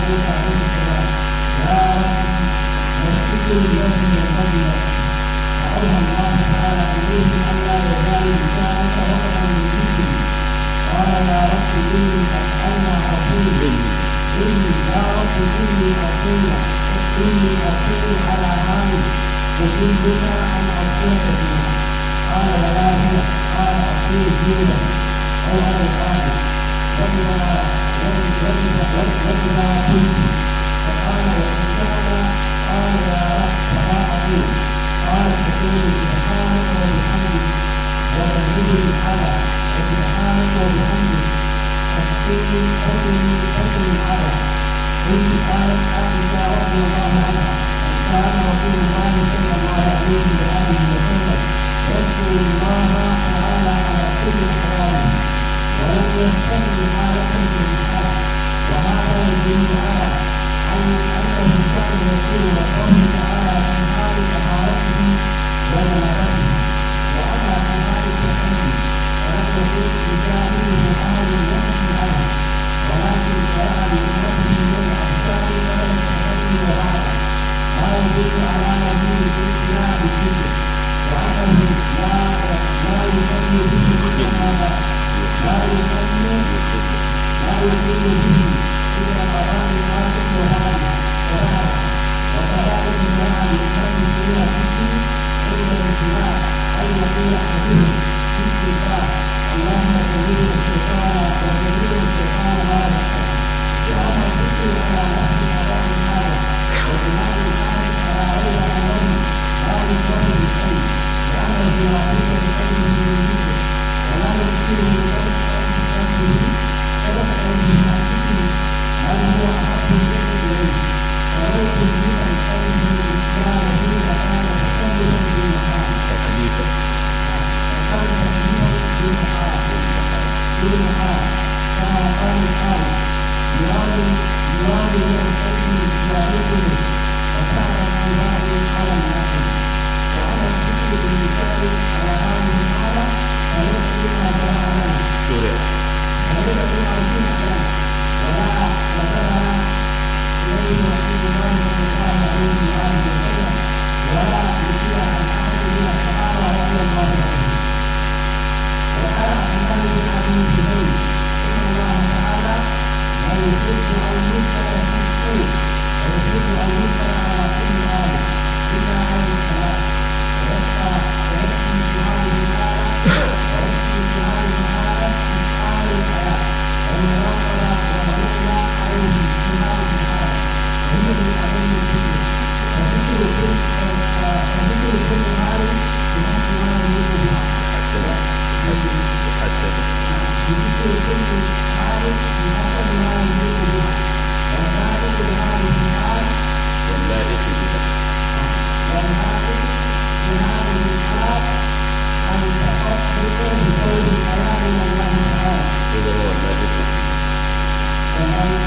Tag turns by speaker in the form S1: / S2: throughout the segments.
S1: عليه عليه السلام يا رب مسجد الذي يصلي فأوحى الله تعالى إليه ألا يزال لسانك رطبا من ذكري قال يا رب إني أنا أقول إني يا رب إني أقول إني أقول على مالك أجيبك أن أقول فيها قال ولا هو قال أقول جيدا أو على القادر وإذا وإذا وإذا قلت فقال وإن كان قال يا رب فلا أقول قال تقول سبحانك وبحمدك وتجد الحلا وسبحانك وبحمدك تقول تقول تقول الحلا قلت قالت عائشة رضي الله عنها كان رسول الله صلى الله عليه وآله وسلم يذكر الله تعالى على كل أحواله ولم يستمع حالة من الحال وهذا يدل على أن أنه كان يقول الله تعالى في حال طهارته وجنابته وأما في حال التحدي فلم يكن يجاهده أحد يمشي عنه ولكن شرع لأمته من الأحكام قبل التحدي وبعده ما يدل على مزيد الامتناع بالذكر وأنه لا لا يصلي به إلا هذا لا يصلي لا يصلي به إلا قضاء الواجب وهذا وهذا وكذلك جاء لإمام السنة فيه عند الاتباع أن يقول أحدهم في الاتباع اللهم كبير الشيطان وكبير الشيطان ما يحكم وأما الذكر على نفس قضاء هذا وإمام الحارث على غير أنه لا يصلي بالشيء لأنه يعطيك بقلبه من ذكر ولا يذكره بقلبه فيسأل به عن ذكره بل هو أحب الذكر إليه ولو كلف بقلبه الإسلام حين كان تكلفا بالمحال
S2: تكليفا
S1: وكان تكليفا بالمحال بالمحال كما قال القائل مراد مراد من القلب يعرفه وكان العباد على الناس وأما الذكر باللسان على هذه الحالة فليس بما جرى لنا
S2: شرع
S1: وليس بما جرى ولا وذهب إليه رسول الله صلى الله عليه وآله وسلم ولا يشيع عن أحد من الصحابة رضي الله عنهم وقال عبد الله بن أبي جبير إن الله تعالى لا يحب أن يذكر في السوء ويحب أن يذكر على كل آية إلا عن الصلاة ويبقى ويكفي في هذه الحالة ويكفي في هذه الحالة إتقان الحياة والمراقبة والرؤية عليه في هذه الحالة وهي من أهم الذكر فذكر كل فذكر كل هذه بحسب ما يريد بها
S2: حسن حسن
S1: بذكر كل حال بحسب ما يريد بها والذلك بهذه الحال
S2: واللائق بها
S1: والهادف بهذه الحال أن تفكر بقول الكلام من الله تعالى
S2: إذا هو اللائق بها
S1: والملك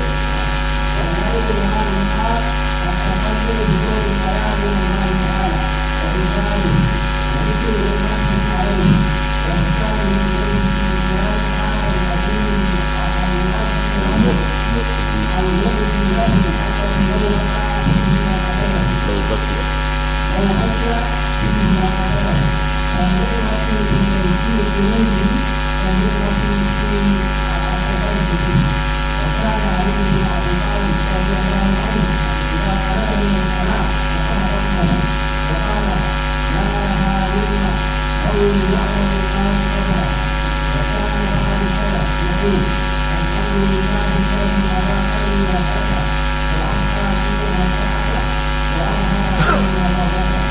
S1: والملك بهذه الحال التفكر بقول الكلام من الله تعالى وبذلك وذكر نعمته عليه وإحسانه إليه في القرآن هذا العظيم المقدم المؤذي له حتى لو وقع فيما قبله
S2: لو بقي
S1: لو بقي فيما قبله فالنعمة في تيسير قلوبه كالنعمة في التفرد فيه وكان علي بن ابي طالب رضي الله عنه اذا خرج من الصلاه وقام ربه وقال لا هارون قول يعلم الناس قدره وكان بعض السلف يقول الحمد لله الذي اراقني ما فتح واحصى فيما فتح واظهر فيما ما فتح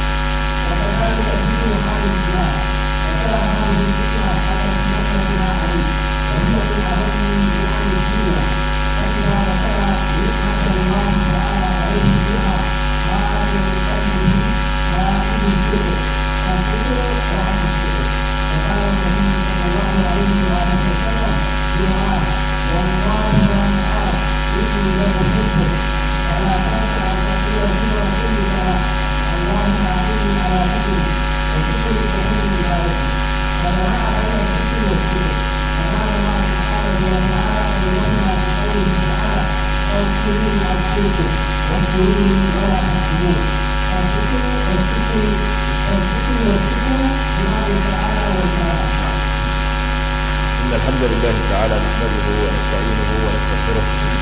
S1: وكذلك ذكر حال الله وترى هذه الذكرى حتى تنبه عليه وهي من أهم نعم الدنيا فإذا ذكر نعمة الله تعالى عليه بها خرج من قلبه خارج الذكر فالذكر وعن الذكر وقال
S2: الحمد لله تعالى نحمده ونستعينه ونستغفره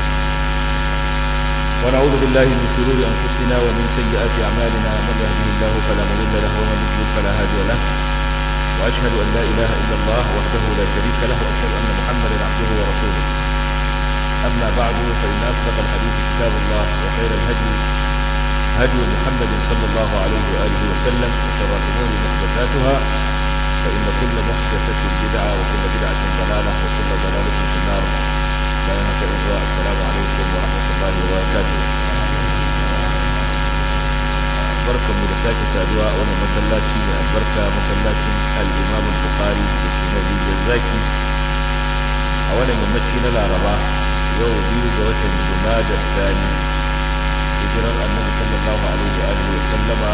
S2: ونعوذ بالله من شرور أنفسنا ومن سيئات أعمالنا من يهده الله فلا مضل له ومن يضلل فلا هادي له وأشهد أن لا إله إلا الله وحده لا شريك له وأشهد أن محمدا عبده ورسوله أما بعد فإن أصدق الحديث كتاب الله وخير الهدي هدي محمد صلى الله عليه وآله وسلم وشر الأمور محدثاتها فإن كل محدثة بدعة وكل بدعة ضلالة وكل ضلالة في النار بينك إخوة السلام عليكم ورحمة الله وبركاته بركة مدساك سادواء وانا مسلاتي البركة مسلاتي الإمام البخاري بسنة الزاكي أولا يمتشينا العرباء يوم بيو جوة الجماد الثاني hijirar annabi sallallahu alaihi wa alihi wa sallama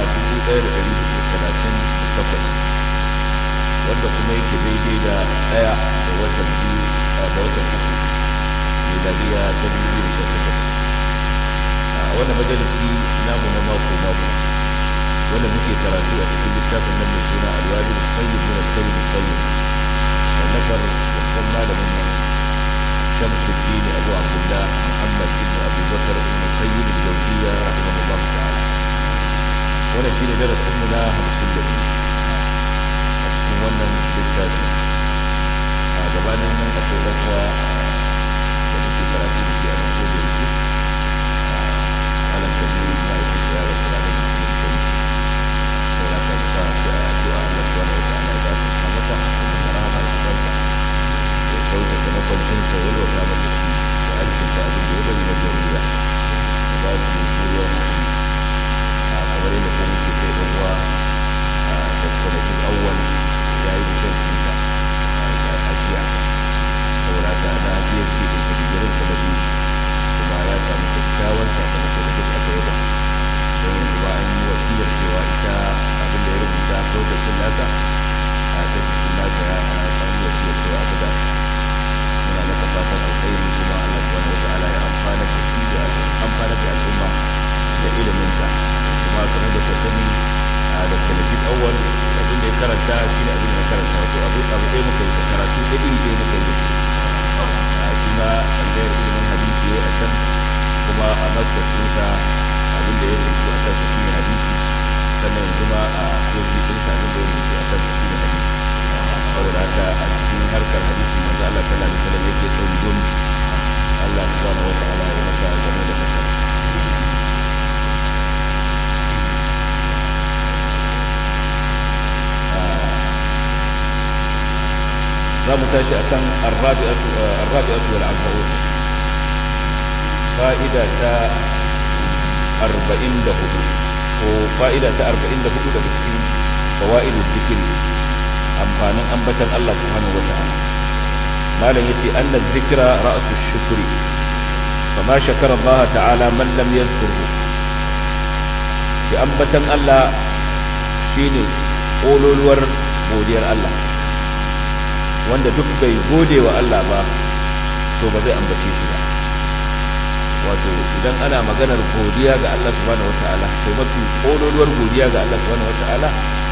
S2: 1438 wanda kuma yake daidai da daya da watan biyu da watan uku miladiya ta biyu da sha takwas a wannan majalisi namu na mako mako wanda muke karatu a cikin littafin nan mai suna alwajib sayyid min al-sayyid sayyid wallafar babban malamin nan shamsuddin abu abdullah muhammad ibn abu bakar ibn sayyid al-jawziyya rahimahullah ta'ala wannan shine darasin mu na 52 wannan littafi a gabanin nan akwai rakuwa da muke karatu da ke a nan ko da yake alam da ne na yi kusa ya rasu ranar da kuma kai sau da ka musa shi a addu'a Allah su wani wata ala ya ta masa da rahama da kansa da sauke da makwancinsa ya wata masa shi da alkinta abin da ya bari na jariya da ba shi juriya a kamar yadda ko muke kai ɗan uwa a tattalin awwal ya yi da kinsa a jiya saboda ta na biya ce da kabirin sa da biyu kuma ya samu kyakkyawan sakamako da duk aka yaba don yanzu ba an yi wasiyar cewa ita abin da ya rubuta lokacin nasa a lokacin nasa ya an yi wasiyar cewa abu da muna masa fatan alkhairi kuma Allah subhanahu wa ta'ala ya amfana da shi da amfana da al'umma da iliminsa kuma kamar da ka sani a da talabijin awwal abin da ya karanta shi ne abin da na karanta wato abu abu ɗaya muka yi karatu da iri ɗaya muka yi a shi ma ɗangayar ilimin hadisi ya a can kuma a masar ɗinsa abin da ya rubutu a kansa shi ne hadisi sannan yanzu ma a kofi ɗinsa abin da ya rubutu a kansa shi ne hadisi saboda haka a cikin harkar hadisi manzo Allah sallallahu alaihi wasallam yake tsundum Allah subhanahu wa ta'ala ya masa game da kasar za mu tashi a kan arrabi'atu wal arba'un fa'ida ta arba'in da hudu ko fa'ida ta arba'in da hudu daga cikin fawa'idul zikiri amfanin ambatan Allah subhanahu wata'ala malam yace anna zikra ra'su shukri fama shakara Allah ta'ala man lam yadhkurhu ki ambatan Allah shine kololuwar godiyar Allah wanda duk bai gode wa Allah ba to ba zai ambace shi ba wato idan ana maganar godiya ga Allah subhanahu wataala to mafi kololuwar godiya ga Allah subhanahu wataala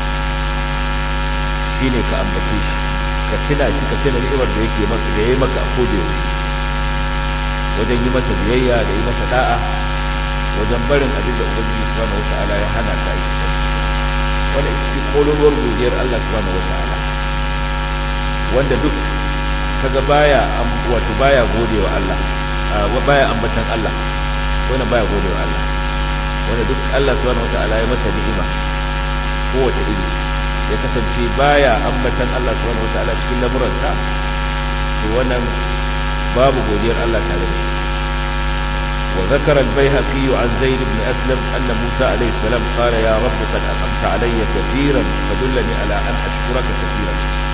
S2: shine ka ambace shi ka tuna shi ka tuna ni'imar da yake maka da yayi maka a kode wajen yi masa biyayya da yi masa da'a wajen barin abin da ubangiji subhanahu wataala ya hana ka yi wanda ita kololuwar godiyar Allah subhanahu wataala wanda duk kaga baya wato baya godewa Allah baya ambatan Allah wanda baya godewa Allah wanda duk Allah subhanahu wataala ya masa ni'ima kowace iri ya kasance baya ambatan Allah subhanahu wataala cikin lamuransa to wannan babu godiyar Allah tare da shi وذكر البيهقي عن زيد بن أسلم أن موسى عليه السلام قال يا رب قد أنعمت علي كثيرا فدلني على أن أشكرك كثيرا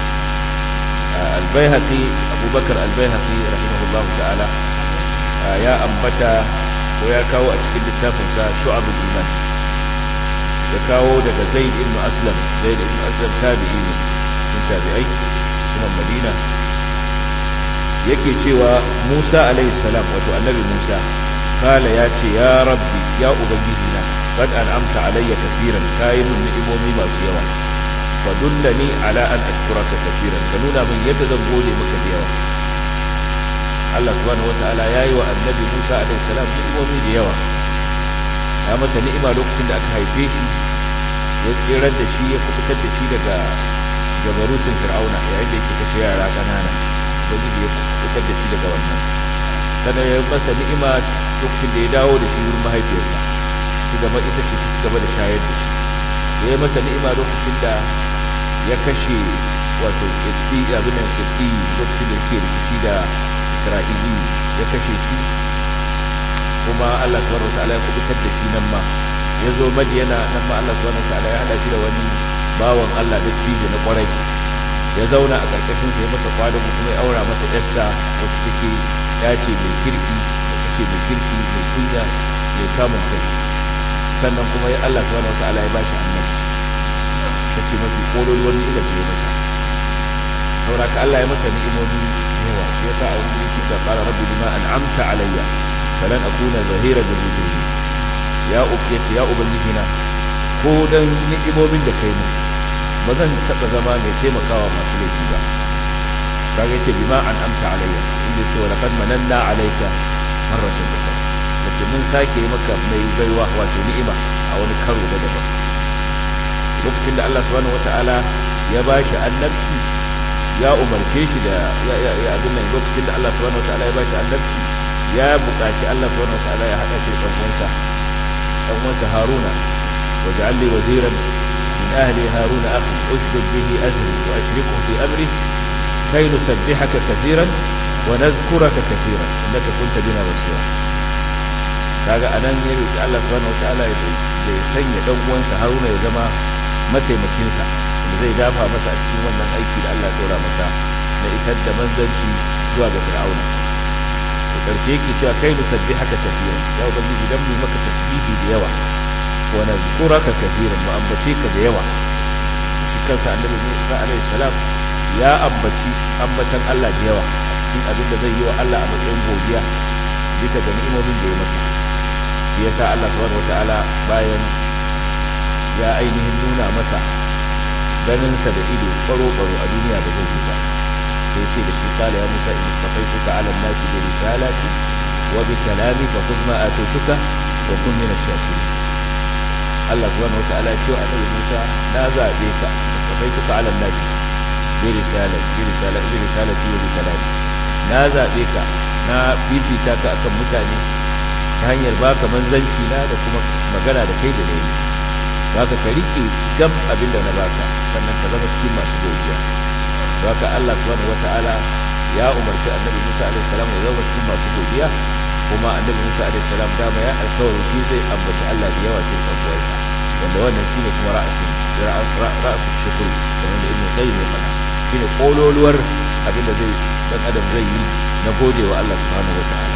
S2: البيهقي أبو بكر البيهقي رحمه الله تعالى يا أنبتا ويا كاو أشكل التافنسا شعب الإيمان ya kawo daga zaid ibn aslam zaid ibn aslam tabi'i ne sun tabi'ai kuma madina yake cewa musa alaihi salam wato annabi musa kala ya ce ya rabbi ya ubangiji na qad an'amta alayya kaseeran kayi min ni'imomi masu yawa fa fadullani ala an ashkuraka kaseeran ka nuna min yadda zan gode maka da yawa Allah subhanahu wataala yayi wa annabi Musa alaihi salam ni'imomi da yawa ya masa ni'ima lokacin da aka haife shi ya tsirar da shi ya kubutar da shi daga jabarutin fir'auna yayin da yake kashe yara ƙanana ubangiji ya kubutar da shi daga wannan sannan ya masa ni'ima lokacin da ya dawo da shi wurin mahaifiyarsa su gaba ita ce ta gaba da shayar da shi ya yi masa ni'ima lokacin da ya kashe wato ƙirƙi abin da ƙirƙi lokacin da ke rikici da isra'ili ya kashe shi kuma Allah subhanahu wataala ya kubutar da shi nan ma ya zo madiyana nan ma Allah subhanahu wataala ya hada shi da wani bawan Allah da cije na kwarai ya zauna a karkashin sa ya masa kwado kuma ya aura masa yarsa wacce take ya ce mai kirki da take mai kirki mai kunya mai kamun kai sannan kuma ya Allah subhanahu wataala ya bashi annabi tace mafi kololuwar ni'imar da ya masa saboda ka Allah ya masa ni'imomi yawa shi yasa a wani yake da qala rabbi bima an'amta alayya falan akuna zahira bil mujrimin ya ubiyati ya ubangiji na ko dan ni'imomin da kai mu ba zan taba zama mai taimakawa masu laifi ba kaga yace bima an'amta alayya inda yace wa laqad mananna alayka marratan ukhra yace mun sake maka mai baiwa wato ni'ima a wani karo da daban lokacin da Allah subhanahu wataala ya bashi annabci ya umarce shi da ya abin nan lokacin da Allah subhanahu wataala ya bashi annabci ya buƙaci Allah subhanahu wataala ya hada shi da uwansa dan uwansa Haruna waj'al li waziran min ahli Haruna akhi ushdud bihi azri wa ashrikhu fi amri kay nusabbihaka katiran wa nadhkuraka katiran innaka kunta bina basira kaga anan ya roki Allah subhanahu wataala ya sanya dan uwansa Haruna ya zama mataimakinsa da zai dafa masa a cikin wannan aiki da Allah dora masa na isar da manzanci zuwa ga Fir'auna to karshe yake cewa kai nusabbihaka kaseeran ya ubangiji dan mu maka tasbihi da yawa wa nazkuraka kaseeran mu ambace ka da yawa shi kansa annabi Musa alaihi salam ya ambaci ambatan Allah da yawa cikin abin da zai yi wa Allah a matsayin godiya bisa ga ni'imomin da ya masa shi yasa Allah subhanahu wataala bayan ya ainihin nuna masa ganinsa da ido baro-baro a duniya da zai ba sai ce da shi kala ya musa in safaituka ala nasi bi risalati wa bi kalami fa khudh ma atituka wa kun min ash-shakirin Allah subhanahu wataala ya ce wa annabi Musa na zabe ka safaituka ala nasi bi risalati bi risalati bi risalati wa bi kalami na zabe ka na fifita ka akan mutane ta hanyar baka manzanci na da kuma magana da kai da dai baka ka rike gab abin da na baka sannan ka zama cikin masu godiya baka Allah subhanahu wataala ya umarci annabi Musa alaihi salam ya zama cikin masu godiya kuma annabi Musa alaihi salam dama ya alƙawari shi zai ambaci Allah da yawa cikin sabuwarsa wanda wannan shine kuma ra'asin ra'asin shukr kamar da Ibn Qayyim ya faɗa shine kololuwar abin da zai dan adam zai yi na godewa Allah subhanahu wataala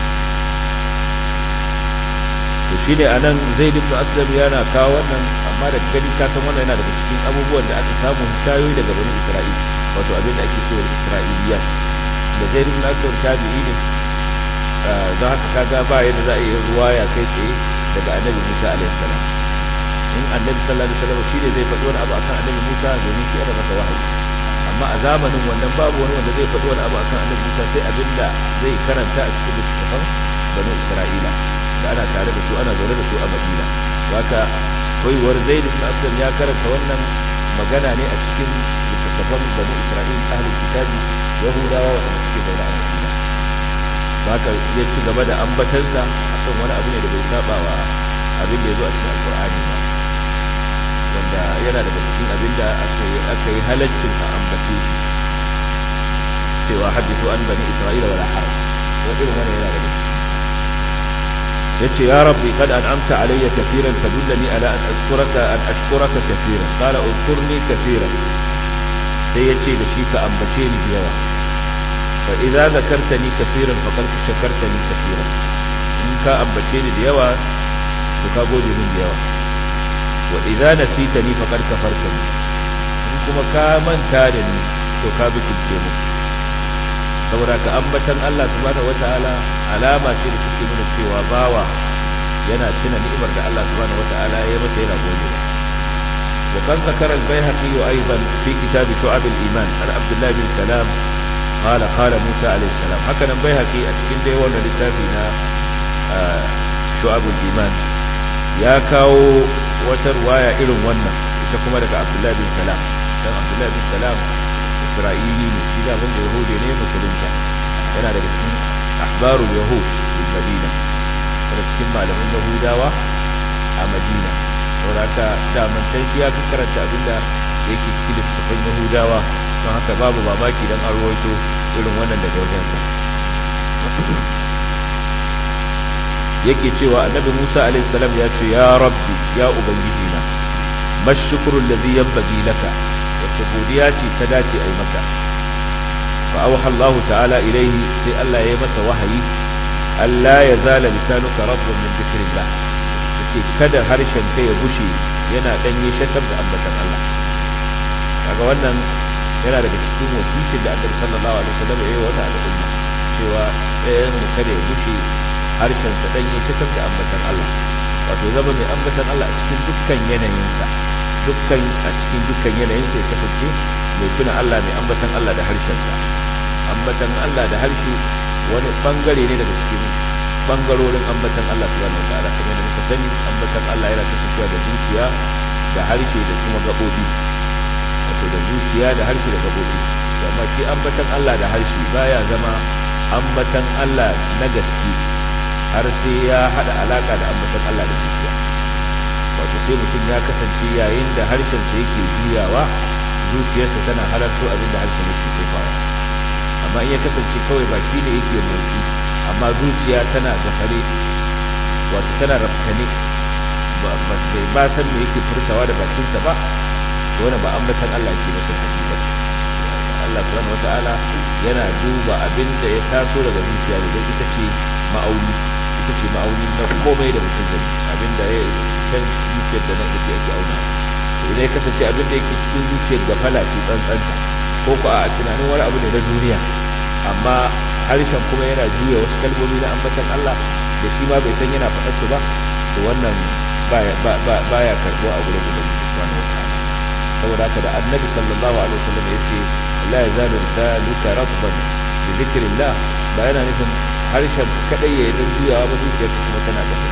S2: to shi ne a nan zai dubna aslam yana kawo wannan amma da gani ka san wannan yana daga cikin abubuwan da aka samu shayoyi daga bani isra'il wato abin da ake cewa isra'iliya da zai dubna aslam tabi'i ne za haka kaga ba yadda za a yi ruwa ya kai tsaye daga annabi musa alaihi salam in annabi sallallahu alaihi wasallam shi ne zai faɗi wani abu akan annabi musa domin shi ana masa wahayi amma a zamanin wannan babu wani wanda zai faɗi wani abu akan annabi musa sai abin da zai karanta a cikin littattafan bani isra'ila da ana tare da su ana zaune da su a madina haka koyuwar zaid ibn aslam ya karanta wannan magana ne a cikin littattafan bani isra'il ahlul kitabi yahudawa wanda suke zaune a madina haka ya ci gaba da ambatansa akan wani abu ne da bai saba wa abin da ya zo a cikin alkur'ani ba wanda yana daga cikin abin da aka yi halaccin a ambace shi cewa hadithu an bani isra'ila wala haraj wa irin wannan yana daga cikin yace ya rabbi kad an'amta alayya kaseeran fadullani ala an ashkuraka an ashkuraka kaseeran qala uzkurni kaseeran sai yace da shi ka ambace ni yawa fa idza zakartani kaseeran faqad shakartani kaseeran in ka ambace ni da yawa to ka gode min da yawa wa idza nasitani faqad kafartani in kuma ka manta da ni to ka bikince mu saboda ka ambatan Allah subhanahu wataala alama ce da take nuna cewa bawa yana tuna ni'imar da Allah subhanahu wataala ya masa yana gode وقد ذكر البيهقي أيضا في كتاب شعب الإيمان عن عبد الله بن سلام قال قال موسى عليه السلام هكذا البيهقي أتكين دي وانا لتابنا شعب الإيمان يا كاو وترواية إلو وانا تكما لك عبد الله بن سلام كان عبد الله بن سلام إسرائيلي إذا هم يهودي نيم مسلمتا yana daga cikin ahbarul yahud fil madina daga cikin malaman yahudawa a madina sauraka daman can shi ya fi karanta abinda yake cikin littattafan yahudawa don haka babu mamaki don an rawaito irin wannan daga wajensa yake cewa annabi musa alaihi salam ya ce ya rabbi ya ubangiji na mashukuru allazi yanbaghi laka wacce godiya ce ta dace ai maka fa awha Allah ta'ala ilaihi sai Allah ya yi masa wahayi Allah ya zala lisanuka rabban min dhikrillah ce kada harshen ka ya bushe yana danye shakar da ambatan Allah kaga wannan yana daga cikin wasicin da Annabi sallallahu alaihi wasallam ya yi wa wannan al'umma cewa ɗayan mu kada ya bushe harshen sa danye shakar da ambatan Allah wato zama mai ambatan Allah a cikin dukkan yanayinsa dukkan a cikin dukkan yanayin sa ya kasance mai tuna Allah mai ambatan Allah da harshen sa ambatan Allah da harshe wani bangare ne daga cikin bangarorin ambatan Allah subhanahu wataala kamar yadda muka sani ambatan Allah yana kasancewa da zuciya da harshe da kuma gabobi wato da zuciya da harshe da gabobi amma shi ambatan Allah da harshe baya zama ambatan Allah na gaske har sai ya hada alaka da ambatan Allah da zuciya wato sai mutum ya kasance yayin da harshen sa yake juyawa zuciyarsa tana halarto abin da harshen yake tofawa amma in ya kasance kawai baki ne yake motsi amma zuciya tana gafare wato tana rafkane ba ba san me yake furtawa da bakinsa ba to wannan ba ambatan Allah yake masa hakika Allah subhanahu wataala yana duba abin da ya taso daga zuciya da ita ce ma'auni ita ce ma'auni na komai da mutum zai abin da ya san zuciyar da nan yake ake auna to idan ya kasance abin da yake cikin zuciyar gafala ce tsantsanta ko ko a tunanin wani abu ne na duniya amma harshen kuma yana juya wasu kalmomi na ambatan Allah da shi ma bai san yana faɗar su ba to wannan baya karɓo a gurin ubangiji subhanahu wataala saboda haka da annabi sallallahu alaihi wasallam yace la yazalu lisanuka rabban bi dhikrillah ba yana nufin harshen kadai yayi dan juyawa ba zuciyar kuma tana gaba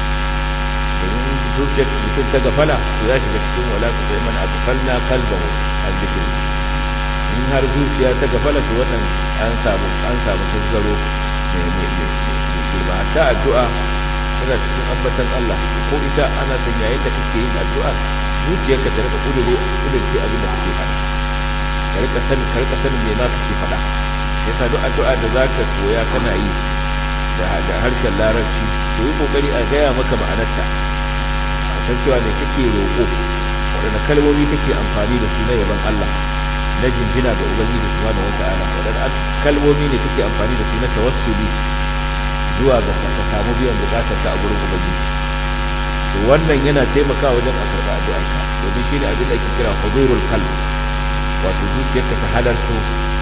S2: domin zuciyar mutum ta gafala to ya shiga cikin wala ku sai man aghfalna qalbahu an dhikrillah in har zuciya ta gafala to wannan an samu an samu tasgaro mai mai mai girma hatta addu'a tana cikin ambatan Allah ko ita ana son yayin da kake yin addu'a zuciyarka ta rika kudure kudurce abin da kake faɗa ka rika sanin ka rika sanin me ma kake faɗa yasa duk addu'a da zaka koya kana yi da da harshen larabci to yi kokari a gaya maka ma'anarta a san cewa ne kake roƙo waɗanne kalmomi kake amfani da su na yaban Allah na jinjina ga ubangiji subhanahu wata'ala waɗanne kalmomi ne kake amfani da su na tawassuli zuwa ga ka samu biyan bukatar ta a gurin ubangiji to wannan yana taimakawa wajen a karɓa addu'ar ka domin shine abin da ake kira huzurul qalb wato zuciyarka ta halarto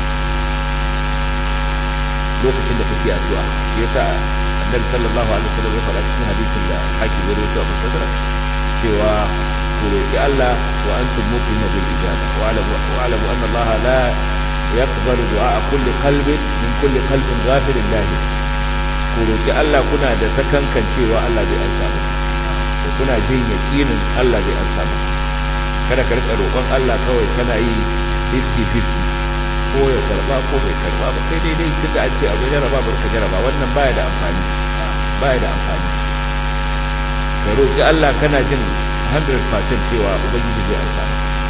S2: lokacin da kake addu'a shi yasa annabi sallallahu alaihi wasallam ya faɗa cikin hadisin da hakim ya rawaito a musaddarak cewa ku roki Allah wa antum muqinu bil ijaba wa alamu wa alamu anna Allah la yaqbalu du'a kulli qalbin min kulli qalbin ghafilin lahu ku roki Allah kuna da sakankan cewa Allah zai ansa muku ko kuna jin yakinin Allah zai ansa muku kada ka rika roƙon Allah kawai kana yi 50-50 ko ya karba ko bai karba ba sai dai dai tunda an ce abu jaraba ba ka jaraba wannan baya da amfani baya da amfani ka roƙi Allah kana jin 100% cewa ubangiji zai ansa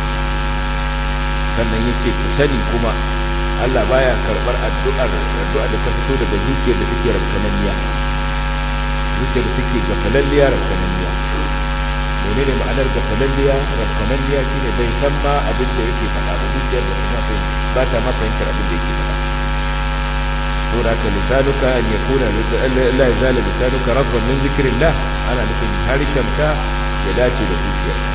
S2: sannan yace ku sani kuma Allah baya karbar addu'ar addu'a da ta fito daga zuciyar da take rabtananniya zuciyar da take gafalalliya rabtananniya menene ma'anar gafalalliya rabtananniya shine bai san ma abin da yake faɗa ba zuciyar da kuma bai ba ta ma fahimtar abin da yake faɗa to da ka lisanuka an yakuna la yazala lisanuka rabban min zikrillah ana nufin harshenka ya dace da zuciyarka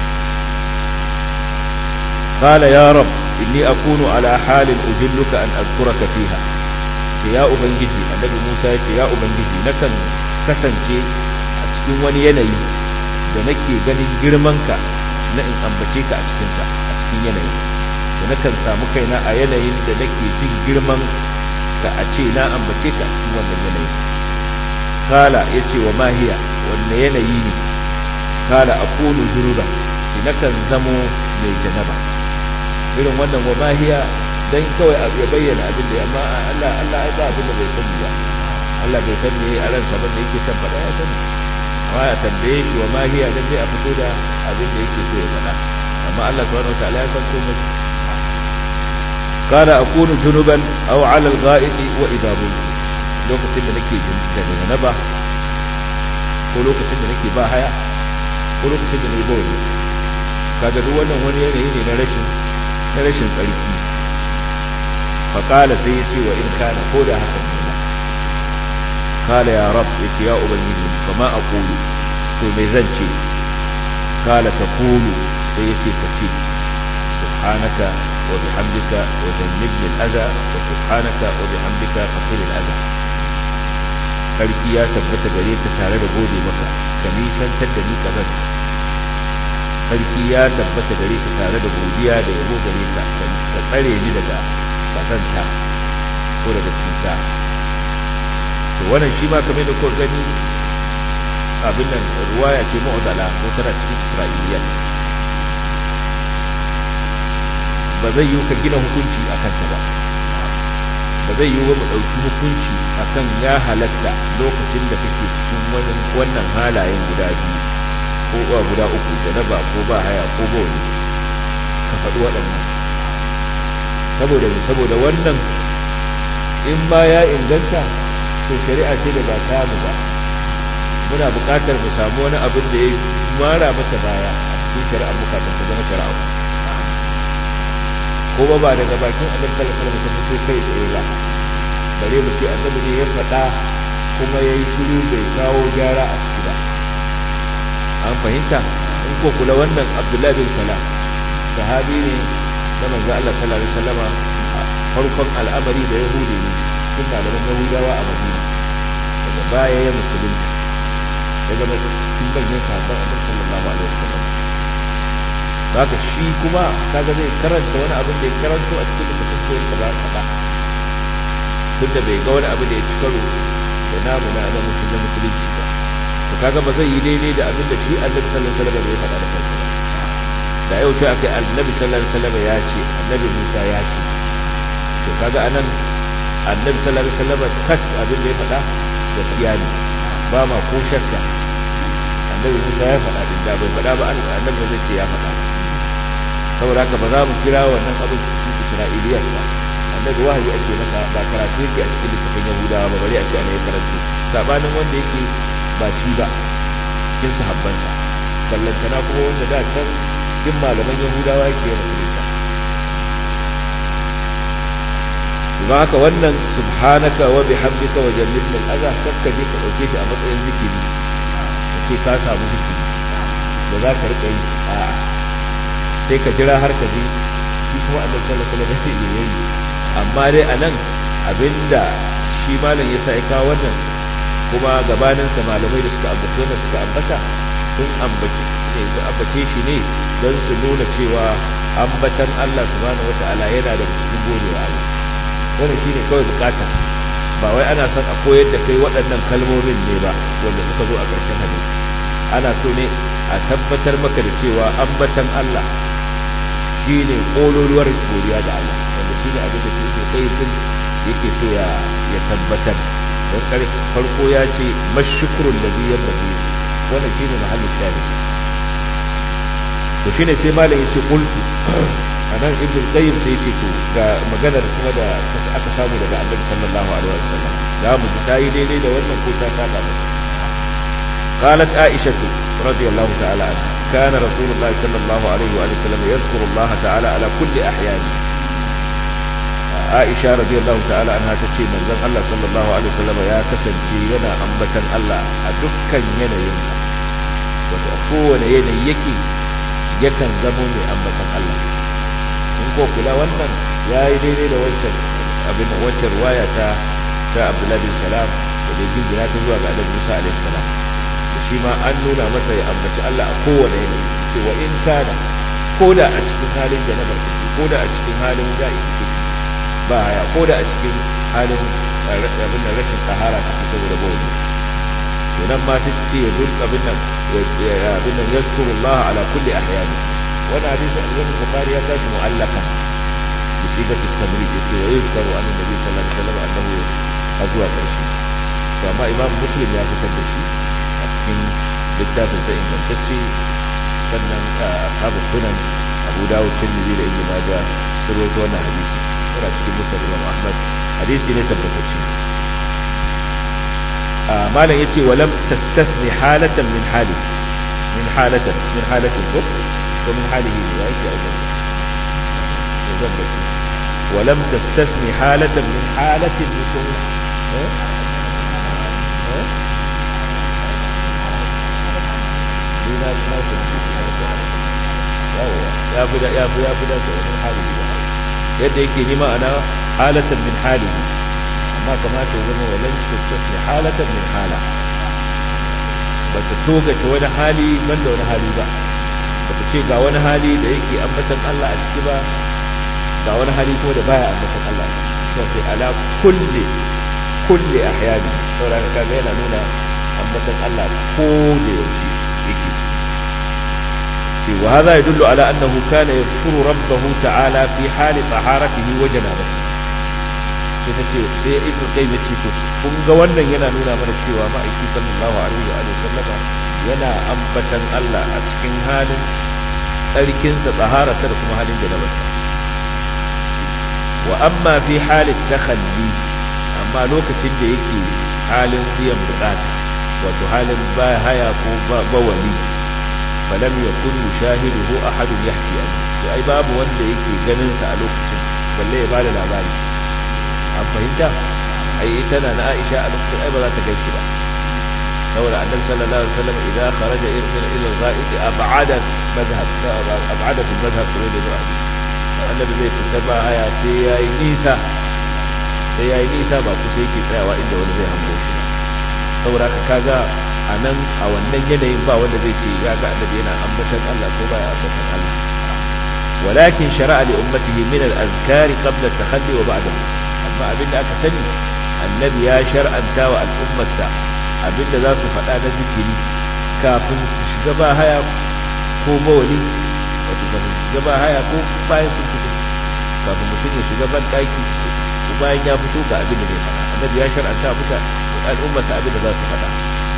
S2: قال يا رب إني أكون على حال أجلك أن أذكرك فيها يا أبنجي النبي موسى يا أبنجي نكن كسنكي أتكون وني يني da nake ganin girmanka na in ambace ka a cikin sa a cikin yanayi to nakan samu kaina a yanayin da nake jin girman ka a ce na ambace ka a cikin wannan yanayi kala yace wa mahiya wanne yanayi ne kala akunu junuban nakan zamo mai janaba irin wannan wa mahiya dan kawai ya bayyana abin da amma Allah Allah ai ba abin da bai sani ba Allah bai san me a ransa ba da yake san faɗa ya sani amma ya tambaye shi wa mahiya dan sai a fito da abin da yake so ya faɗa amma Allah subhanahu wataala ya san komai قال أكون جنبا أو على الغائط وإذا بلت lokacin da nake da janaba ko lokacin da nake ba haya ko lokacin da nake bawli kaga duk wannan wani yanayi ne na rashin na rashin tsarki fa qala sai yace wa in kana ko da haka ne qala ya rab yace ya ubangiji kama aqulu to me zan ce qala taqulu sai yace ka ce subhanaka wa bihamdika wa jannibni al-adha wa subhanaka wa bihamdika qil al-adha sarki ya tabbata gare ka tare da gode maka ka nisantar da ni kazan sarki ya tabbata gare ka tare da godiya da yabo gare ka ka tsare ni daga kazanta ko daga cuta to wannan shi ma kamar da kuka gani abin nan ruwaya ce mu'dala ko tana cikin isra'iliya ba zai yi ka gina hukunci akan ta ba ba zai yi wa mu ɗauki hukunci akan ya halatta lokacin da kake cikin wannan halayen guda biyu ko ba guda uku janaba ko ba haya ko ba wani ka faɗi waɗannan saboda saboda wannan in ba ya inganta to shari'a ce da ba ta mu ba muna buƙatar mu samu wani abin da ya mara mata baya a cikin shari'ar buƙatar ta zama shari'a ko ba ba daga bakin annabi sallallahu alaihi wasallam sai kai tsaye ba bare mu ce annabi ne ya faɗa kuma yayi shiru bai kawo gyara a ciki ba an fahimta in ko kula wannan Abdullahi bin Salam sahabi ne da manzo Allah sallallahu alaihi wasallama farkon al'amari da Yahudi ne tun malaman Yahudawa a Madina daga baya ya musulunta ya zama cikin manyan sahabban annabi sallallahu alaihi wasallam haka shi kuma kaga zai karanta wani abin da ya karanto a cikin littafin koyar da ba faɗa tunda bai ga wani abu da ya ci karo da namu na na musulun musulunci ba to kaga ba zai yi daidai da abin da shi annabi sallallahu alaihi wasallam ya faɗa da kansa ba da yau sai akai annabi sallallahu alaihi wasallam ya ce annabi Musa ya ce to kaga anan annabi sallallahu alaihi wasallam kat abin da ya faɗa gaskiya ne ba ma ko shakka annabi Musa ya faɗa din da bai faɗa ba annabi zai ce ya faɗa saboda haka ba za mu kira wannan abin cikin Isra'iliya ba annabi wahayi ake masa ba karatu yake a cikin littafin Yahudawa ba bari a ce ana yin karatu sabanin wanda yake ba shi ba cikin sahabbansa ballantana kuma wanda da can cikin malaman Yahudawa yake yin rubuta don haka wannan subhanaka wa bihamdika wa jannibna al-adha kakka je ka dauke shi a matsayin zikiri ce ka samu zikiri da za ka rika yi a sai ka jira har ka je shi kuma annabi sallallahu alaihi wasallam ya yi amma dai anan abinda shi malam ya sa ya kawo wannan kuma gabanin sa malamai da suka ambace wannan suka ambata sun ambace ne su ambace shi ne don su nuna cewa ambatan Allah subhanahu wataala yana da cikin godewa Allah wannan shine kawai bukata ba wai ana son a koyar da kai waɗannan kalmomin ne ba wanda suka zo a ƙarshen hadisi ana so ne a tabbatar maka da cewa ambatan Allah shine kololuwar godiya da Allah wanda shine abin da ke kai din yake so ya ya tabbatar don kare farko ya ce mashukrul ladhi yabghi wannan shine mahallin shahid to shine sai malam yace qultu anan ibn qayyim sai yace to ga maganar kuma da aka samu daga annabi sallallahu alaihi wasallam za mu ji tayi daidai da wannan ko ta saba masa قالت عائشة رضي الله تعالى عنها كان رسول الله صلى الله عليه وآله وسلم يذكر الله تعالى على كل أحيانه عائشة رضي الله تعالى عنها تشي من ذن الله صلى الله عليه وسلم يا كسنتي ينا أنبتا الله أدكا ينا ينا وتأكون ينا يكي يكن زموني أنبتا الله in ko kula wannan ya yi daidai da wancan abin da wancan ruwaya ta ta Abdullahi bin Salam da da jingina ta zuwa ga Annabi Musa alaihi salam shi ma an nuna masa ya ambaci Allah a kowane yanayi ce wa in kana ko da a cikin halin janabar kake ko da a cikin halin ga'i kake ba haya ko da a cikin halin abin da rashin sahara kake saboda bawli to nan ma sai ce ya duk abin nan abin nan yazkurullah ala kulli ahyani wannan hadisi al-Imam Bukhari ya tashi mu'allaka bi sigati at-tamrid yace wa yuzkaru an nabi sallallahu alaihi wasallam annahu azwa karshe to amma Imam Muslim ya fitar da shi a cikin littafin sa ingantacce sannan ashabu sunan Abu Dawud Tirmidhi da Ibn Majah sun rawaito wannan hadisi yana cikin Musnad Imam Ahmad hadisi ne tabbatacce malam yace walam tastathni halatan min hali min halatan min halatin ko ko min halihi ne ya yake aure zan da walam tastathni halatan min halatin mutum eh eh dina na ku yawa ya fi da ya fi ya fi da min halihi yadda yake nima ana halatan min halihi amma kamata ya zama walan tastasni halatan min hala ba ta togace wani hali banda wani hali ba ba ta ce ga wani hali da yake ambatan Allah a ciki ba ga wani hali kuma da baya ambatan Allah sai sai ala kulli kulli ahyani saboda kaga yana nuna ambatan Allah ko da yaushe yake ce wa hadha yadullu ala annahu kana yadhkuru rabbahu ta'ala fi hali taharatihi wa janabatihi sai ta ce sai ibnu qayyim ya ce to kun ga wannan yana nuna mana cewa ma'aiki sallallahu alaihi wa alihi sallama yana ambatan Allah a cikin halin tsarkin sa tsahara da kuma halin janaba wa amma fi halin takhalli amma lokacin da yake halin biyan bukata wato halin ba haya ko bawali falam yakun yushahiduhu ahadun yahki an sai ai babu wanda yake ganin sa a lokacin balle ya bada labari an fahimta ai ita na na Aisha a lokacin ai ba za ta gaishe ba saboda annabi sallallahu alaihi wasallam idan kharaja ila ila al-ghaib ab'ada madhhab ab'ada fi madhhab da zuwa annabi zai fita ba haya sai yayi nisa sai yayi nisa ba kusa yake tsayawa inda wani zai hango shi saboda ka kaga a nan a wannan yanayin ba wanda zai ce ya ga annabi yana ambatan Allah ko baya ambatan Allah ولكن شرع لأمته من الأذكار قبل التخلي وبعده amma abinda aka sani annabi ya shar'anta wa al'ummarsa abinda za su faɗa na zikiri kafin su shiga ba haya ko bawali wato kafin su shiga ba haya ko bayan sun fito kafin mutum ya shiga ban ɗaki ko bayan ya fito ga abin da zai faɗa annabi ya shar'anta muka al'ummarsa abinda za su faɗa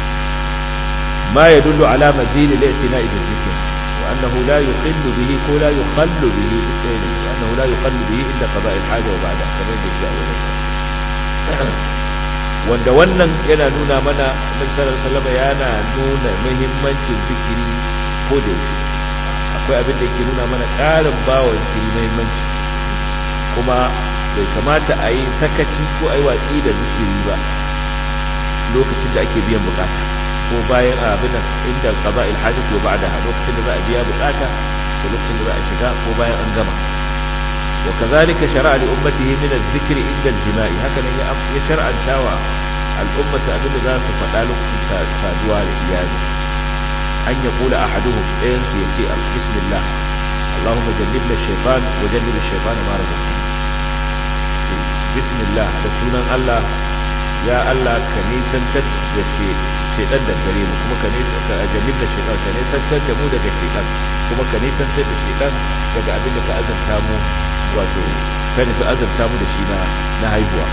S2: ma ya dullu ala mazili la itina'i bil zikr wa annahu la yuqillu bihi ko la yuqallu bihi wa annahu la yuqallu bihi inda qada'i al-haja wa ba'da kamar da yake a wurin wanda wannan yana nuna mana Annabi sallallahu alaihi wasallam yana nuna muhimmancin zikiri ko da yake akwai abin da yake nuna mana ƙarin bawa zikiri muhimmanci kuma bai kamata a yi sakaci ko a yi watsi da zikiri ba lokacin da ake biyan bukata ko bayan abin nan inda qada'il hajat wa ba'daha lokacin da za a biya bukata ko lokacin da za a shiga ko bayan an gama وكذلك شرع لأمته من الذكر عند الجماع هكذا يشرع شاوى الأمة سأبن ذات فتالك سادوا لإياه أن يقول أحدهم إنس يتيء بسم الله اللهم جنبنا الشيطان وجنب الشيطان ما رزقنا بسم الله رسولا الله يا الله كنيسا تد shaitan da gare mu kuma ka nesa ka jannib da shaitan ka nesa da mu daga shaitan kuma ka nesa da shaitan daga abin da ka azurta mu wato ka nufi azurta mu da shi na na haihuwa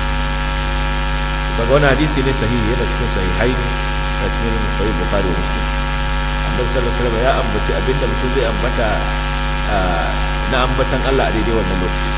S2: daga wani hadisi ne sahihi yana cikin sahihai a cikin sahih bukhari wa muslim annabi sallallahu alaihi wasallam ya ambaci abin da mutum zai ambata na ambatan Allah a daidai wannan lokaci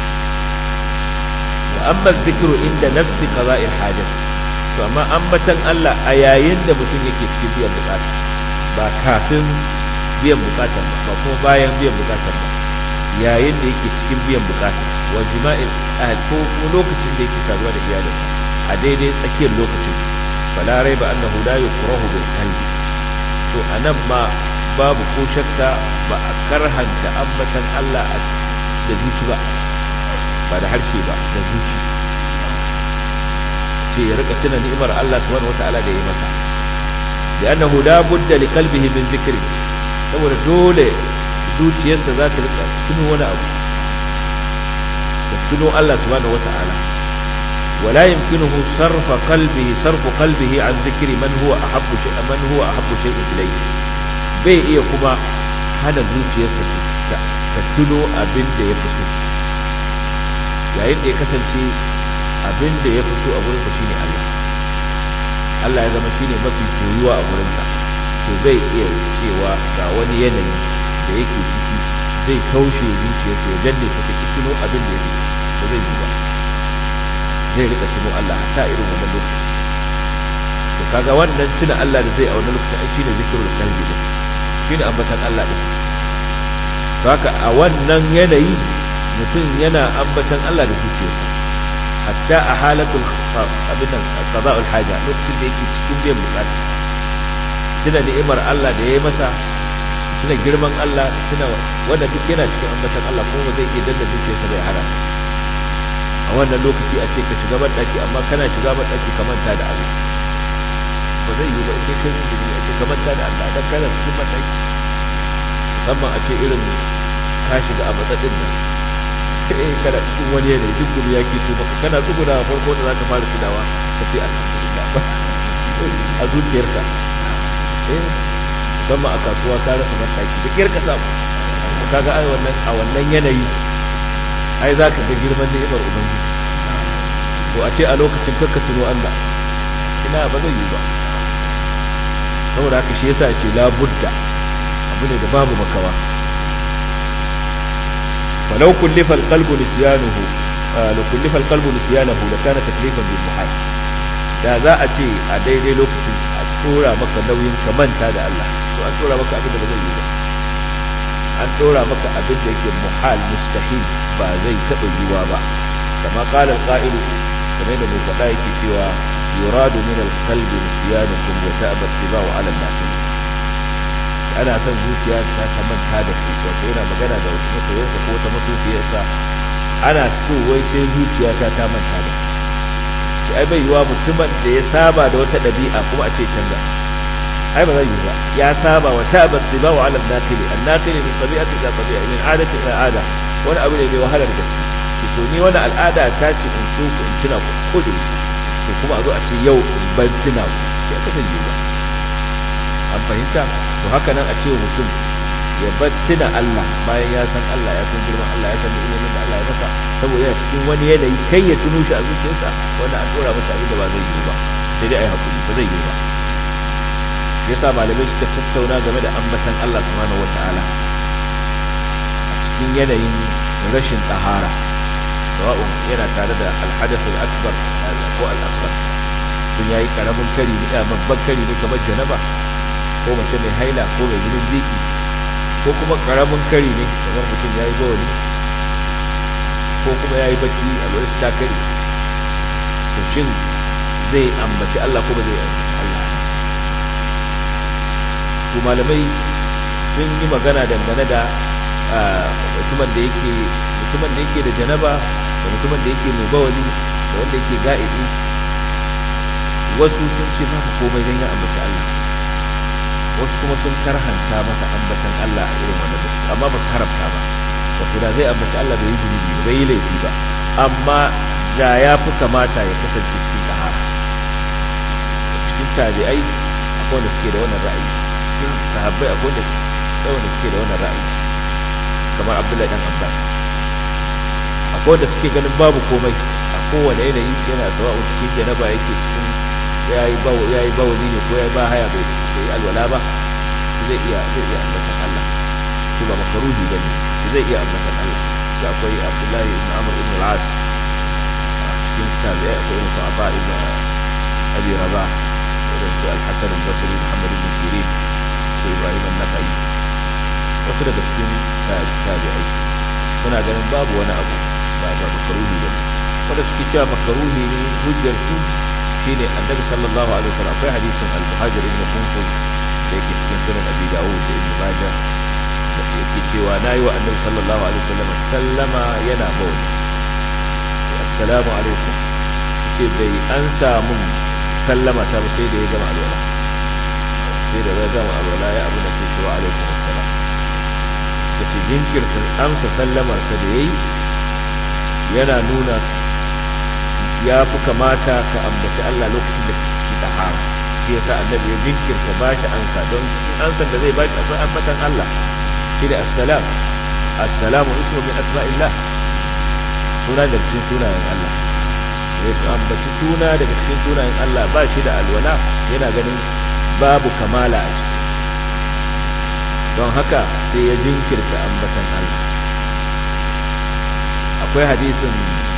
S2: wa amma dhikru inda nafsi qada'il hajat to amma ambatan Allah a yayin da mutum yake cikin biyan bukata ba kafin biyan bukata ba ba kuma bayan biyan bukata ba yayin da yake cikin biyan bukata wa jima'il ahl ko lokacin da yake saduwa da iyalinsa a daidai tsakiyar lokacin fala raiba annahu la yukrahu bil qalbi to anan ma babu ko shakka ba a karhanta ambatan Allah da zuci ba ba da harshe ba da zuci ce ya rika tuna ni'imar Allah subhanahu wata'ala da ya masa لأنه لا بد لقلبه من ذكر saboda dole zuciyarsa za ta rika tuno wani abu ta tuno Allah subhanahu wata'ala wala yumkinuhu sarfa qalbihi sarfu qalbihi an dhikri man huwa ahabbu shay man huwa ahabbu shay'in ilayhi bai iya kuma hana zuciyarsa ta tuno abin da ya fito yayin da ya kasance abin da ya fito a gurinsa shine Allah Allah ya zama shine mafi soyuwa a gurinsa to bai iya cewa ga wani yanayi da yake ciki zai kaushe zuciyarsa ya danne ta take tuno abin da ya fito ba zai yi ba zai rika tuno Allah hatta irin wannan lokaci to kaga wannan tuna Allah da zai a wannan lokaci ai shine zikrul qalbi din shine ambatan Allah din to haka a wannan yanayi mutum yana ambatan Allah da zuciyarsa hatta a halatul abin nan qada'ul haja lokacin da yake cikin biyan bukata tuna ni'imar Allah da yayi masa tuna girman Allah tuna wanda duk yana cikin ambatan Allah kuma zai iya danna zuciyarsa bai hana a wannan lokaci a ce ka shiga ban daki amma kana shiga ban daki ka manta da Allah ba zai yi ba sai kai su a ce ka manta da Allah dan kana cikin ban daki musamman a ce irin ka shiga a matsatsin nan eh kana cikin wani yanayi duk gumi ya ke to baka kana tsuguna farko da zaka fara tunawa ka ce alhamdulillah a zuciyarka eh musamman a kasuwa ka rasa mataki da kiyar ka samu kaga ai wannan a wannan yanayi ai zaka ga girman ni'imar ubangiji to a ce a lokacin kakka tuno Allah ina ba zai yi ba saboda haka shi yasa ce la budda abu ne da babu makawa فلو كلف القلب نسيانه لو كلف القلب نسيانه لكان تكليفا بالمحال da za a ce a daidai lokacin a tsora maka nauyin ka manta da Allah to an tsora maka abin da ba zai yi ba an tsora maka abin da yake muhal mustahil ba zai taɓa yiwa ba kama qala al-qa'ilu kamar da mai faɗa yake cewa yuradu min al-qalbi nisyanukum wa ta'aba tibau 'ala an-nas ana son zuciya ta ta manta da ku wato yana magana da wasu masoyansa ko wata masoyiyarsa ana so wai sai zuciya ta ta manta da shi ai bai yiwa mutumin da ya saba da wata ɗabi'a kuma a ce canza ai ba zai yi ba ya saba wa tabat tiba wa ala nakili an nakili min tabi'ati ila tabi'a min adati ila ada wani abu ne mai wahalar gaske ki to ni wani al'ada ta ce in so ku in tuna ku ko da to kuma a zo a ce yau in ban tuna ku ya ka zai yi ba an fahimta to haka nan a ce mutum ya bar tuna Allah bayan ya san Allah ya san girman Allah ya san ni'imomin da Allah ya masa saboda yana cikin wani yanayi kai ya tuno shi a zuciyarsa wanda an dora masa abin da ba zai yi ba sai dai ai hakuri ba zai yi ba yasa malamai suka tattauna game da ambatan Allah subhanahu wataala a cikin yanayin rashin tsahara sawa'un yana tare da alhadath al-akbar ko al-asghar sun yayi karamin kari ne babban kari ne kamar janaba ko mace mai haila ko mai jinin ziki ko kuma karamin kari ne kamar mutum ya yi bawali ko kuma ya yi baki a lokacin ta kari to shin zai ambaci Allah ko ba zai ambaci Allah to malamai sun yi magana dangane da mutumin da yake mutumin da yake da janaba da mutumin da yake mai bawali da wanda yake ga'idi wasu sun ce ba komai don ya ambaci Allah wasu kuma sun karhanta masa ambatan Allah a irin wannan lokaci amma ba su haramta ba wato da zai ambaci Allah bai yi zunubi bai yi laifi ba amma da ya fi kamata ya kasance cikin sahara cikin tabi'ai akwai wanda suke da wannan ra'ayi cikin sahabbai akwai wanda wanda suke da wannan ra'ayi kamar Abdullahi dan Abbas akwai wanda suke ganin babu komai a kowane yanayi yana sawa'u cikin janaba yake cikin yayi bawo yayi bawali ne ko yayi ba haya bai bai alwala ba zai iya zai iya ambatan Allah shi ba makaruhi bane shi zai iya ambatan Allah shi akwai Abdullahi ibn Amr ibn al-As cikin tabi'i akwai ibn Sa'ba ibn Abi Rabah da su al-Hasan al-Basri Muhammad ibn Sirin ko Ibrahim an-Nakhai wasu daga cikin tabi'ai suna ganin babu wani abu ba ba makaruhi bane wanda suke cewa makaruhi ne hujjar su shine annabi sallallahu alaihi wasallam akwai hadisin al-muhajir ibn kunfuz da yake cikin sunan abi dawud da ibn majah da yake cewa nayi wa annabi sallallahu alaihi wasallam sallama yana bawl assalamu alaikum ce bai an samu sallama ta sai da ya gama alwala sai da zai gama alwala ya abu da ke cewa alaikum assalam da ce jinkirta amsa sallamar sa da yayi yana nuna ya fi kamata ka ambaci Allah lokacin da kake tahara shi yasa annabi ya jinkirta bashi ansa don ansan da zai bashi akwai ambatan Allah shi da assalam assalamu ismu min asma'illah suna da cikin sunayen Allah ya ambaci suna daga cikin sunayen Allah ba shi da alwala yana ganin babu kamala a ciki don haka sai ya jinkirta ambatan Allah akwai hadisin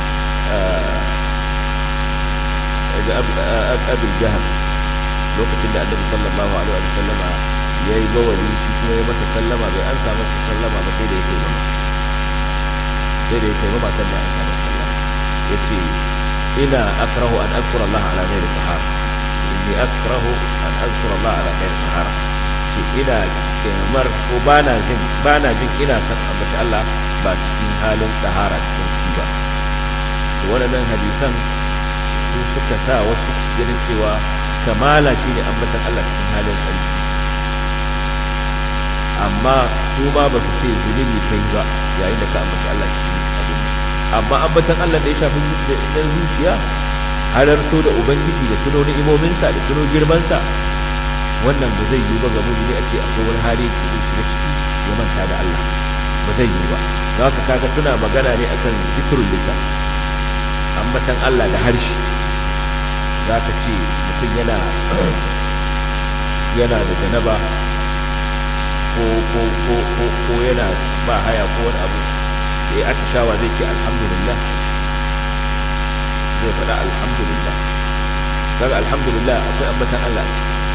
S2: abin jihar lokacin da annabi sallallahu alaihi wa sallama ya yi bawali shi kuma ya masa sallama bai an samu sallama ba sai da ya kai mama sai da ya kai mama sannan an samu sallama ya ce ina akrahu an azkura Allah ala ghairi tahara inni akrahu an azkura Allah ala ghairi tahara ce ina kimar ko bana jin bana jin ina san ambata Allah ba cikin halin tahara cikin shi ba to wannan hadisan su suka sa wasu ganin cewa kamala shine ambatan Allah cikin halin tsarki amma su ma ba su ce zunubi kai ba yayin da ka ambata Allah cikin abin amma ambatan Allah da ya shafi da zuciya halarto da ubangiji da tuno ni'imominsa da tuno girmansa wannan ba zai yi ba ga mumini a ce akwai wani hali da zai shiga ciki ya manta da Allah ba zai yi ba za ka kaga suna magana ne akan zikrul lisan ambatan Allah da harshe za ka ce mutum yana yana da janaba ko ko ko ko ko yana ba haya ko wani abu da ya atishawa zai ce alhamdulillah zai faɗa alhamdulillah kaga alhamdulillah akwai ambatan Allah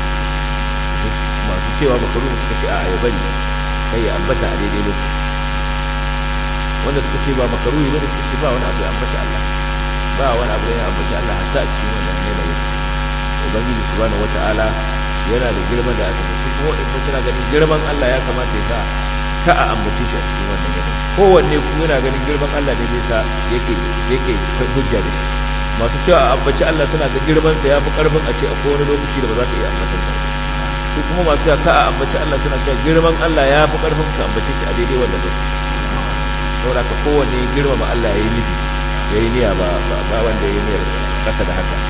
S2: masu cewa bakaru suka ce a ya bari kai ya ambata a daidai lokaci wanda suka ce ba makaruhi bane suka ce ba wani abu ya ambata Allah ba wani abu ya ambata Allah hatta a cikin wannan yanayin ubangiji subhanahu wataala yana da girma da aka tafi kuma in suna ganin girman Allah ya kamata ya sa ka a ambace shi a cikin wannan yanayi kowanne kuma yana ganin girman Allah ne zai sa yake yake hujja da shi masu cewa a ambaci Allah suna ga girman sa yafi karfin a ce a kowane lokaci da ba za ka iya ambatan sa su kuma masu cewa ka a ambaci Allah suna cewa girman Allah ya fi karfin ka ambace shi a daidai wannan lokaci saboda ka kowanne girmama Allah yayi nufi yayi niyya ba ba wanda yayi niyyar kasa da haka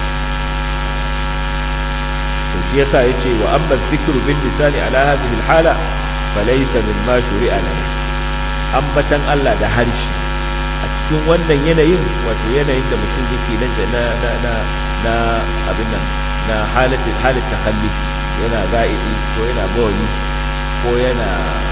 S2: to shi yasa yace wa amma dhikru bil lisani ala hadhihi al hala falaysa mimma shuri'a lahu ambatan Allah da harshe a cikin wannan yanayin wato yanayin da mutum yake nan da na na na na abin nan na halatin halin takalli yana ga'idi ko yana bawali ko yana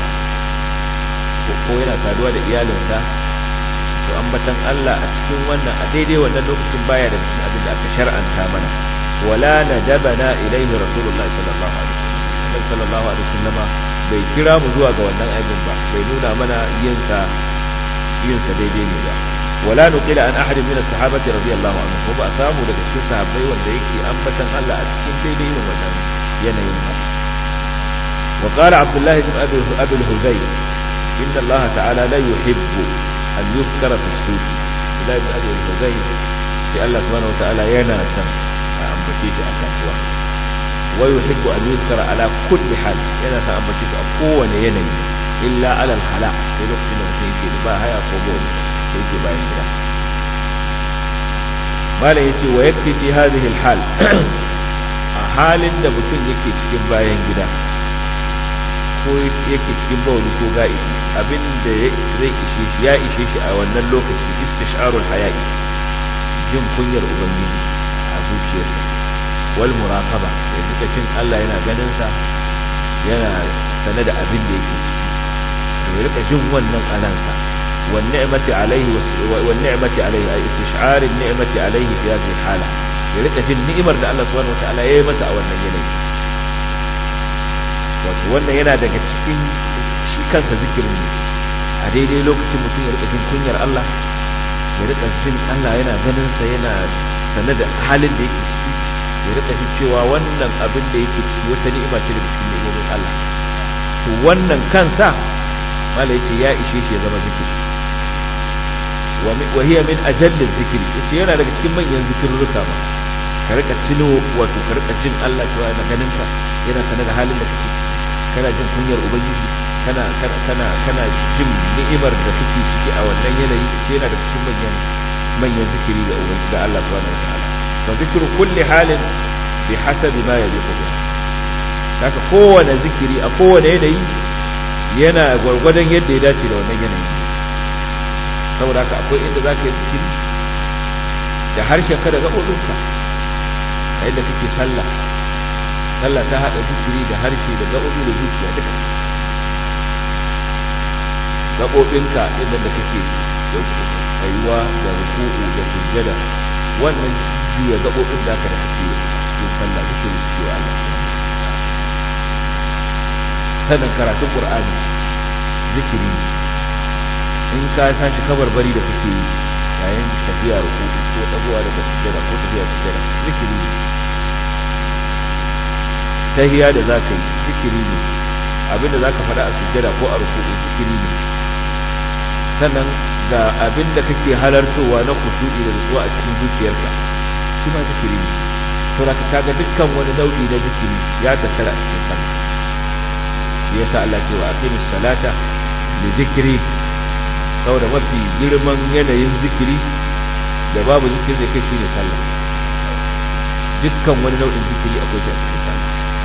S2: ko yana saduwa da iyalinsa to ambatan Allah a cikin wannan a daidai wannan lokacin baya da cikin abin da aka shar'anta mana wala nadabana ilaihi rasulullahi sallallahu alaihi wasallam sallallahu alaihi wasallam bai kira mu zuwa ga wannan aibin ba bai nuna mana yin sa yin sa daidai ne ba wala nuqila an ahadin min as-sahabati radiyallahu anhu ko ba a samu daga cikin sahabbai wanda yake ambatan Allah a cikin daidai irin wannan yanayin ba wa qala abdullah ibn abi abi al-hudayr inna Allah ta'ala la yuhibbu an yuzkara fi as-suq abdullah ibn abi al-hudayr sai Allah subhanahu wa ta'ala yana son a ambace shi a kasuwa wa yuhibbu an yuzkara ala kulli hal yana son ambace shi a kowane yanayi illa ala al-hala sai lokacin da mutum yake ba haya ko bawli sai yake bayan gida malam yace wa yakfi fi hadhihi al-hal a halin da mutum yake cikin bayan gida ko yake cikin bawli ko ga'ibi abinda zai ishe shi ya ishe shi a wannan lokaci istisharul haya'i jin kunyar ubangiji a zuciyarsa wal muraqaba da duka cin Allah yana ganin sa yana sane da abin da yake ciki to ya rika jin wannan alansa wan ni'mati alaihi wan ni'mati alaihi ay istish'ar an ni'mati alaihi fi hadhihi hala ya rika jin ni'imar da Allah subhanahu wataala ya yi masa a wannan yanayi wato wannan yana daga cikin shi kansa zikirin ne a daidai lokacin mutum ya rika jin kunyar Allah ya rika jin Allah yana ganin sa yana sane da halin da yake ciki ya rika jin cewa wannan abin da yake ciki wata ni'ima ce daga cikin ni'imomin Allah to wannan kansa mala yace ya ishe shi ya zama zikiri wa hiya min ajalli zikri yace yana daga cikin manyan zikirruka ba ka rika tuno wato ka rika jin Allah cewa yana ganin ka yana sanar da halin da kake kana jin kunyar ubangiji kana kana kana jin ni'imar da kake ciki a wannan yanayi ce yana da cikin manyan manyan zikiri ga ubangiji da Allah subhanahu wataala fa zikru kulli halin bi hasabi ma yajibu bihi haka kowane zikiri a kowane yanayi yana gwargwadon yadda ya dace da wannan yanayi saboda haka akwai inda za ka yi zikiri da harshen ka da gaɓoɓinka a yadda kake sallah sallah ta haɗa zikiri da harshe da gaɓoɓi da zuciya duka gaɓoɓinka inda da kake tsayuwa da ruku'u da sujjada wannan juya gaɓoɓin da ka da kake yin sallah zikiri suke wa Allah sanin karatun Qur'ani zikiri in ka tashi kabarbari da kake yi yayin tafiya ruku ko dagowa daga sujjada ko tafiya sujjada zikiri ne tahiya da zaka yi zikiri ne abinda zaka faɗa a sujjada ko a ruku zikiri ne sannan ga abinda kake halartowa na kusuri da nutsuwa a cikin zuciyarka shi ma zikiri ne saboda kaga dukkan wani nau'i na zikiri ya tattara a cikin sallah shi yasa Allah ce wa aqimis salata li zikri saboda mafi girman yanayin zikiri da babu zikiri da kai shine sallah dukkan wani nau'in zikiri akwai shi a cikin sallah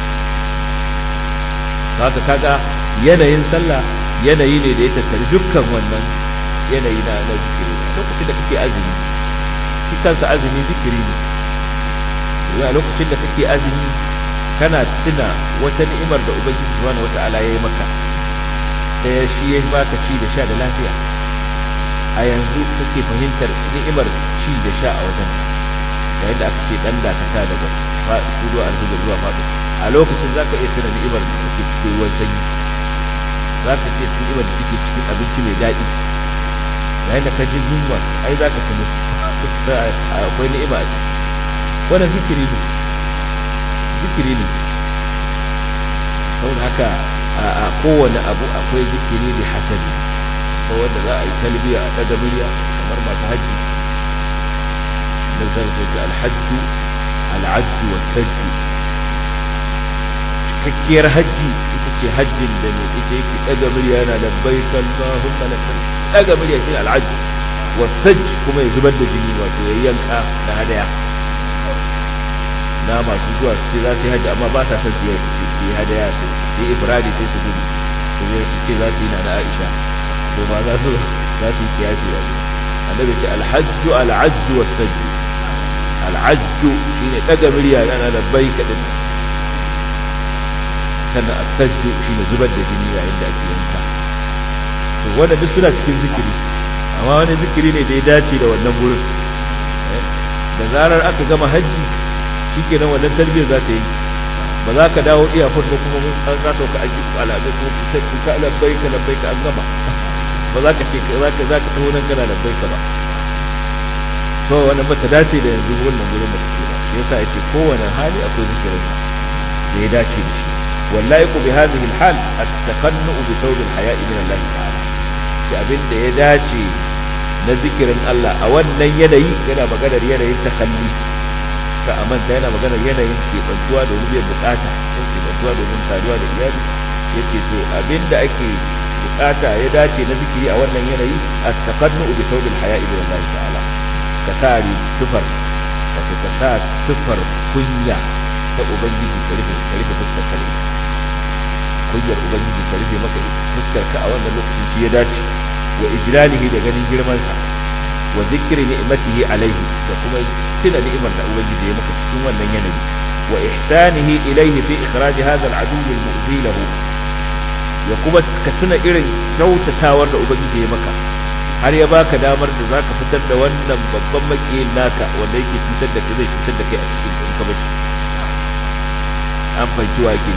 S2: haka kaga yanayin sallah yanayi ne da ya tattari dukkan wannan yanayi na na zikiri lokacin da kake azumi shi kansa azumi zikiri ne a lokacin da kake azumi kana tuna wata ni'imar da ubangiji subhanahu wata'ala ya yi maka da shi ya baka ci da sha da lafiya a yanzu kake fahimtar ni'imar ci da sha a wajen da yadda aka ce dan dakata daga fudu a zuwa zuwa fadu a lokacin zaka iya tuna ni'imar da take cikin ruwan sanyi zaka ce ni'imar da take cikin abinci mai daɗi yayin da ka ji yunwa ai zaka tuno akwai ni'ima a ciki wannan zikiri ne zikiri ne saboda haka a kowane abu akwai zikiri da hasabi ko wanda za a yi talbiya a daga murya kamar masu hajji da zai ce alhajju al'ajju wa sajju cikakkiyar hajji ita ce hajjin da mai ita yake daga murya yana labbaik Allahumma labbaik daga murya shi al'ajju wa sajj kuma ya zubar da jini wato ya yanka na hadaya na masu zuwa su ce za su yi hajji amma ba sa son su yi hadaya su yi ifradi sai su gudu su zai su ce za su yi na Aisha to ma za su za su yi kiyasi da su annabi ce alhajju al'ajju was sajju al'ajju shine daga murya na labbai kadin sannan as-sajju shine zubar da jini yayin da ake yanka to wanda duk suna cikin zikiri amma wani zikiri ne da ya dace da wannan gurin da zarar aka gama hajji shike nan wannan tarbiyyar za ta yi ba za ka dawo iya ba kuma an ka sauka aji alaɓe ko sai ka labbai ka labbai ka an gama ba za ka ce za ka za ka taho nan kana labbai ka ba to wannan ba ta dace da yanzu wannan gurin da kake ba yasa yace kowane hali akwai zikirin sa da ya dace da shi wallahi ku bi hadhihi alhal at-taqannu bi thawb al-haya'i min Allah ta'ala shi abin da ya dace na zikirin Allah a wannan yanayi yana maganar yanayin takalli ka amanta yana maganar yanayin keɓantuwa domin biyan bukata ko keɓantuwa domin saduwa da iyali ya ce to abinda ake bukata ya dace na zikiri a wannan yanayi a taƙannu bi saubil haya ibn Allah ta'ala ka sa tufar wato ka sa tufar kunya ta ubangiji ka rufe ka rufe fuskar ka kunyar ubangiji ka rufe maka fuskar ka a wannan lokaci shi ya dace wa ijlalihi da ganin girman sa wa zikri ni'matihi alaihi da kuma tuna ni'imar da ubangiji ya maka cikin wannan yanayi wa ihsanihi ilayhi fi ikhraj hadha al-adu al-mu'zi lahu ya kuma ka tuna irin kyautatawar da ubangiji ya maka har ya baka damar da zaka fitar da wannan babban makiyin naka wanda yake fitar da kai zai fitar da kai a cikin in ka bashi an fahimci wa ke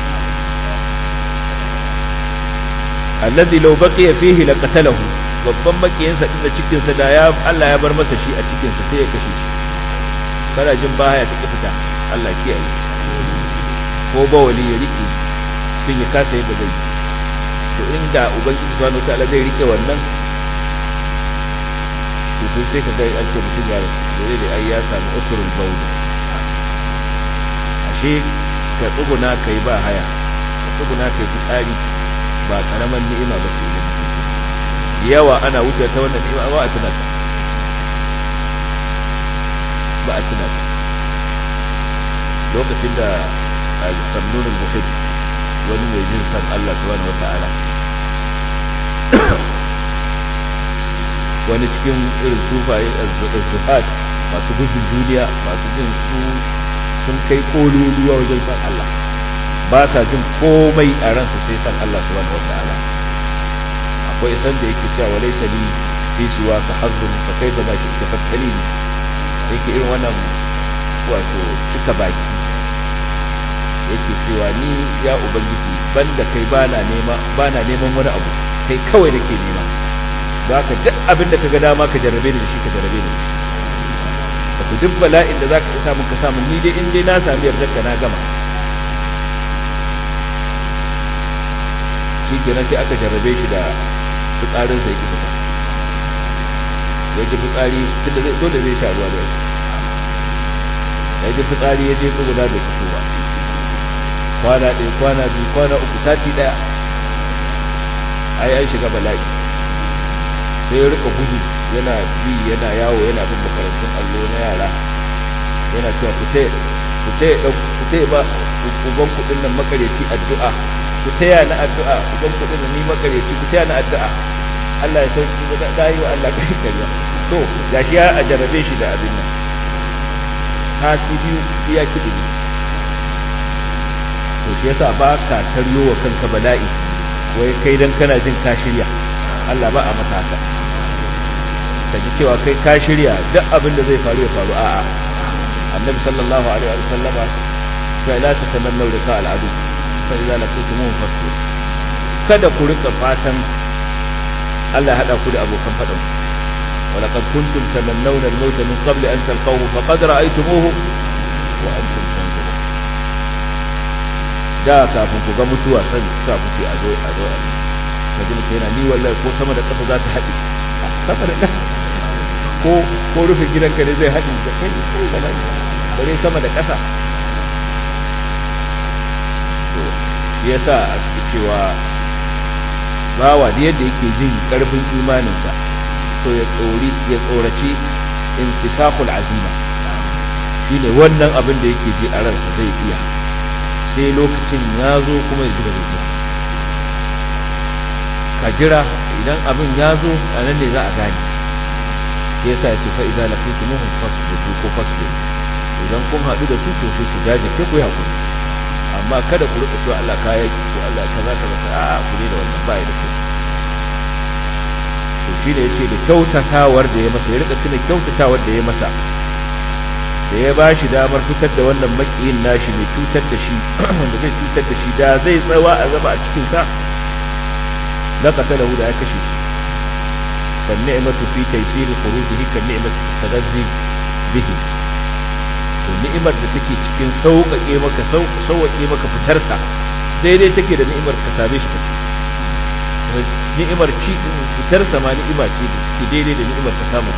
S2: alladhi law baqiya fihi laqatalahu babban makiyinsa din da cikin sa da ya Allah ya bar masa shi a cikin sa sai ya kashe shi kana jin baya ta fita Allah kiyaye ko ba wali ya rike sun ya kasa yadda zai to inda ubangiji subhanahu wataala zai rike wannan to sai sai ka ga an ce mutum ya rasu da ai ya samu usurul bawl ashe ka tsuguna kai ba haya ka tsuguna kai fitsari ba karaman ni'ima ba ce yawa ana wuce ta wannan ni'ima ba a tuna ta ba a tuna ta lokacin da al-samnun al-muhib wani mai jin san Allah subhanahu wata'ala wani cikin irin sufaye az-zuhat masu gudun duniya masu jin su sun kai kololuwa wajen san Allah ba sa jin komai a ransu sai san Allah subhanahu wata'ala akwai san da yake cewa walaysa li fi siwa ka hazzun fa kaifa ma shi tafakkali yake irin wannan wato cika baki yake cewa ni ya ubangiji banda kai bana nema bana neman wani abu kai kawai nake nema zaka duk abin da kaga dama ka jarrabe ni da shi ka jarrabe ni wato duk bala'in da zaka isa mun ka samu ni dai in dai na sami yardar ka na gama shi kenan sai aka jarrabe shi da fitsarin sai fita ya ji fitsari tunda zai dole zai sha ruwa da ya ji fitsari ya je tsuguna da fito ba kwana ɗaya kwana biyu kwana uku sati ɗaya ai an shiga bala'i sai ya rika gudu yana bi yana yawo yana bin makarantun allo na yara yana cewa ku taya ba uban kuɗin nan makareci addu'a ku taya na addu'a uban kuɗin nan ni makareci ku taya na addu'a Allah ya sauki da yi wa Allah kai kariya to gashi ya a jarabe shi da abin nan sati biyu iya kiɗi to shi yasa ba ka taryo wa kanka bala'i wai kai dan kana jin ka shirya Allah ba a masa haka ka ji cewa kai ka shirya duk abin da zai faru ya faru a'a annabi sallallahu alaihi wa sallama fa la tatamannu lika al'adu fa idza laqitumuhum fasbir kada ku rika fatan Allah ya hada ku da abokan fadan ولقد كنتم تمنون الموت من قبل أن تلقوه فقد رأيتموه وأنتم تنظرون da kafin ku ga mutuwa san sa kuke a zo a zo a ka ji mutum yana ni wallahi ko sama da ƙasa za ta haɗe sama da ƙasa ko ko rufe gidanka ne zai haɗe da kai kai da nan bare sama da ƙasa to shi yasa a cikin cewa bawa da yadda yake jin ƙarfin imaninsa to ya tsori ya tsoraci intisaqul azima shine wannan abin da yake ji a ransa zai iya sai lokacin ya zo kuma ya zuba zuciya ka jira idan abin ya zo a nan ne za a gane ya sa ce fa idan lafitu muhun fasbiru ko fasbiru idan kun haɗu da su to sai ku jajirce ku yi haƙuri amma kada ku rika cewa Allah ka yaki ko Allah kaza kaza a ku ne da wannan ba ya da kyau to shi ne yace da kyautatawar da ya masa ya rika tuna kyautatawar da ya masa da ya ba shi damar fitar da wannan makiyin nashi mai cutar da shi wanda zai cutar da shi da zai tsawa a zama a cikin sa la qatalahu da ya kashe shi kan ni'matu fi taysir khurujihi kan ni'matu tadazzi bihi to ni'imar da take cikin sauƙaƙe maka sauƙaƙe maka fitar sa daidai take da ni'imar ka same shi ni'imar ci fitar sa ma ni'ima ce ke daidai da ni'imar ka samu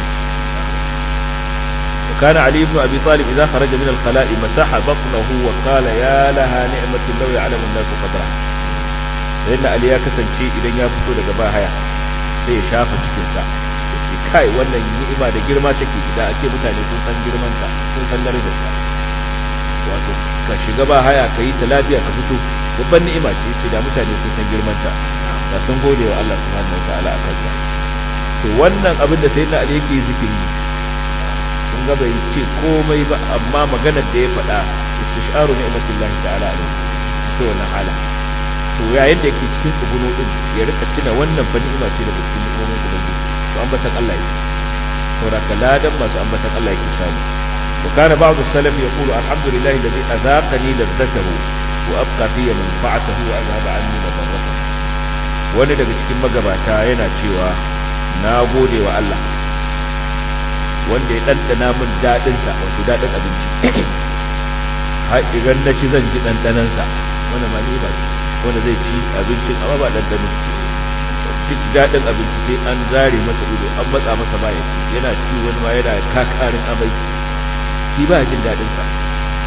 S2: وكان علي بن أبي طالب إذا خرج من الخلاء مسح بطنه وقال يا لها نعمة لو يعلم الناس قدرها لأن علي ya kasance idan ya fito daga bahaya sai ya shafa cikinsa ce kai wannan ni'ima da girma take da ake mutane sun san girman ta sun san darajar ta wato ka shiga bahaya ka yi ta lafiya ka fito babban ni'ima ce ce da mutane sun san girman ta da sun gode wa Allah subhanahu wa ta'ala akan ta to wannan abin da sayyidina Ali yake zikiri kun ga bai ce komai ba amma maganar da ya faɗa istisharu ni'matullahi ta'ala alaihi to wannan hala to yayin da yake cikin tsuguno din ya rika tuna wannan fa ni'ima ce daga cikin ni'imomin ubangiji to ambatan Allah yake saboda ladan masu ambatan Allah yake samu وكان بعض السلف يقول الحمد لله الذي أذاقني لذته وأبقى في منفعته وأذهب عني مضرته wani daga cikin magabata yana cewa na gode wa Allah wanda ya ɗanɗana min daɗinsa wato daɗin abinci har idan na ci zan ji ɗanɗanansa wanda ma ni ba ce wanda zai ci abincin amma ba ɗanɗano duk daɗin abinci sai an zare masa ido an matsa masa ba ya yana ci wani ma yana kakarin amai shi ba jin daɗinsa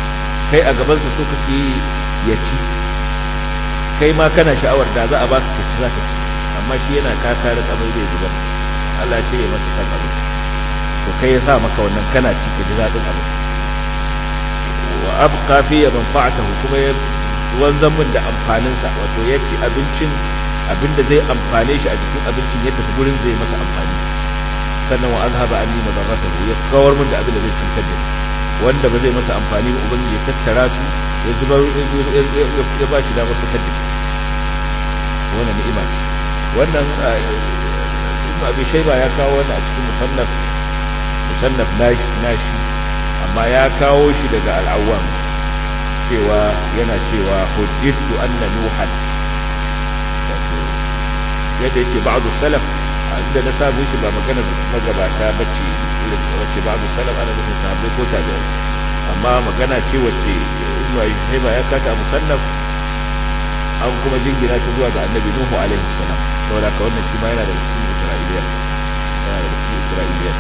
S2: kai a gabansa so kake ya ci kai ma kana sha'awar da za a baka ka ci za ka ci amma shi yana kakarin amai zai zubar Allah ya cire masa kan abin to kai ya sa maka wannan kana ci ka ji daɗin abin wa abqa fi manfa'atahu kuma ya wanzan min da amfaninsa wato ya ci abincin abinda zai amfane shi a cikin abincin ya tafi gurin zai masa amfani sannan wa azhaba anni madarratahu ya kawar min da abin da zai cutar da wanda ba zai masa amfani ba ubangiji ya tattara su ya zubar ya ba shi damar fitar da shi wannan ni'ima ce wannan ibn abi shayba ya kawo wannan a cikin musannaf musannaf nashi nashi amma ya kawo shi daga al-awwam cewa yana cewa hujjatu anna nuhan wato yadda yake ba'du salaf inda na samu shi ba magana magabata bace irin wace ba'du salaf ana nufin sahabbai ko tabi'ai amma magana ce wacce ibn abi shayba ya kata musannaf an kuma jingina ta zuwa ga annabi nuhu alaihi salam saboda ka wannan shi ma yana da cikin isra'iliya yana da cikin isra'iliya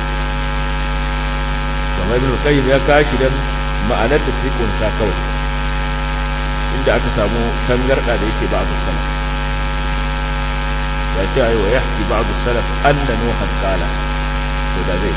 S2: kamar ibn qayyim ya kashi dan ma'anar da take kunsa kawai inda aka samu tangarda da yake ba'd salaf ya ce ayi wa yahki ba'd salaf anna nuhan qala to da zai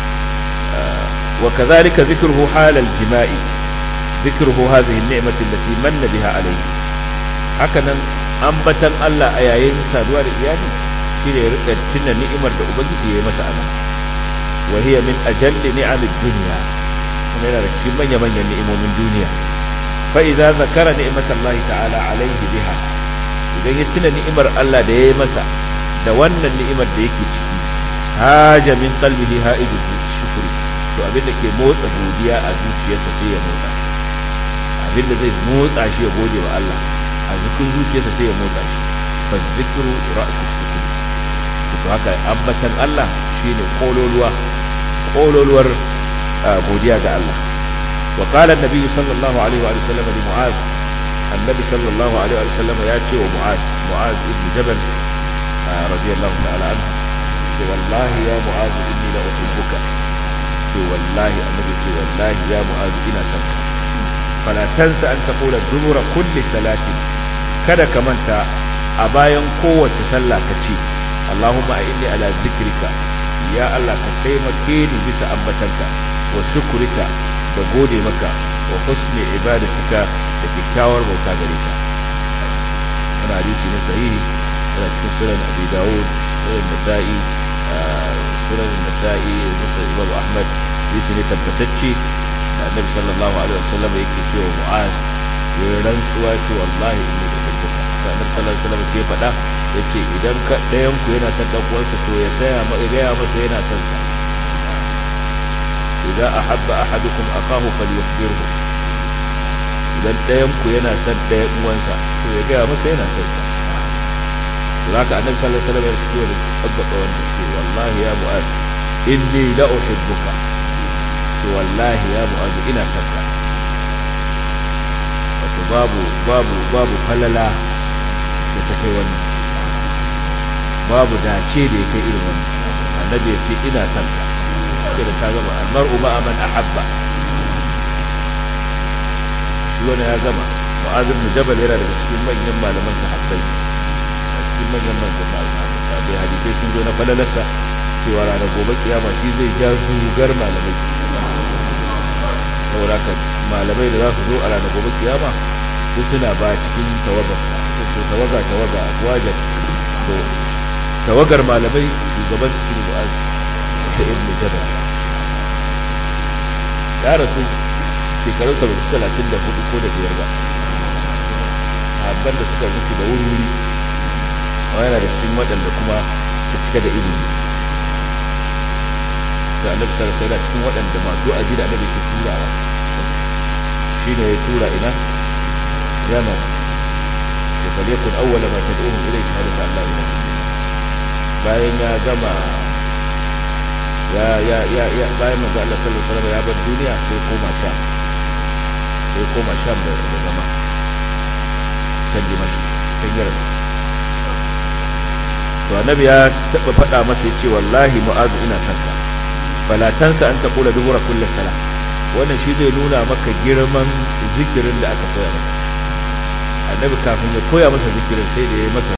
S2: وكذلك ذكره حال الجماع ذكره هذه النعمة التي من بها عليه hakanan ambatan Allah a yayin saduwa da iyali shine ya rika tuna ni'imar da ubangiji ya yi masa ana wa hiya min ajalli ni'amid dunya kuma yana da cikin manya manyan ni'imomin duniya fa idza zakara ni'matallahi ta'ala alaihi biha idan ya tuna ni'imar Allah da ya yi masa da wannan ni'imar da yake ciki haja min qalbihi haidu shukri to abinda ke motsa godiya a zuciyarsa sai ya motsa abinda zai motsa shi ya gode wa Allah a zikin zuciyarsa sai ya motsa shi fa zikru ra'su sukun to haka ambatan Allah shine kololuwa kololuwar godiya ga Allah wa qala an-nabi sallallahu alaihi wa sallam li mu'az annabi sallallahu alaihi wa sallam ya ce wa mu'az mu'az ibn jabal radiyallahu ta'ala anhu ce wallahi ya mu'az inni la uhibbuka ce wallahi annabi ce wallahi ya mu'az ina son ka fala tansa an taqula dubura kulli salatin kada ka manta a bayan kowace sallah ka ce Allahumma inni ala zikrika ya Allah ka taimake ni bisa ambatanka wa shukrika da gode maka wa husni ibadatika da kyakkyawar bauta gare ka wannan hadisi ne sahihi yana cikin sunan Abi Dawud sunan Nasa'i sunan Nasa'i da Imam Ahmad hadisi ne tabbatacce da Annabi sallallahu alaihi wasallam yake cewa Mu'az ya rantsuwa ce wallahi inni uhibbuka da Annabi sallallahu alaihi wasallam ke faɗa yace idan ka ɗayan ku yana son dan uwansa to ya saya ma ya gaya masa yana son sa idza ahabba ahadukum akahu falyukhbirhu idan ɗayan ku yana son ɗayan uwansa to ya gaya masa yana son sa zaka Annabi sallallahu alaihi wasallam ya ce wa tabbata wannan ce wallahi ya mu'az inni la uhibbuka to wallahi ya mu'az ina son ka wato babu babu babu falala da ta kai wannan babu dace da ya kai irin wannan annabi ya ce ina son ka sai da ta gama almar'u ma'a man ahabba shi wani ya gama mu'az ibn jabal yana daga cikin manyan malaman sahabbai a cikin manyan malaman sahabbai hadisai sun zo na falalarsa cewa ranar gobe kiyama shi zai ja zugar malamai saboda malamai da za su zo a ranar gobe kiyama su suna ba cikin tawagar su tawaga tawaga wajen to tawagar malamai shugaban su ne mu'az da ibn jabal ya rasu shekarun sa bai talatin da hudu ko da biyar ba abban da suka mutu da wuri wuri yana da cikin waɗanda kuma su cika da ilimi da annabi sallallahu alaihi cikin waɗanda masu aji da annabi ke turawa shine ya tura ina yaman ya fale kun awwala ma tad'uhum ilayhi shahadatu an la ilaha bayan ya gama ya ya ya ya bayan manzo Allah sallallahu alaihi wasallam ya bar duniya sai koma sha sai koma sha da zama can dimashi can yarsa to annabi ya taba faɗa masa yace wallahi mu'azu ina son ka fala tansa an taqula dubura kulli salah wannan shi zai nuna maka girman zikirin da aka koya masa annabi kafin ya koya masa zikirin sai da ya masa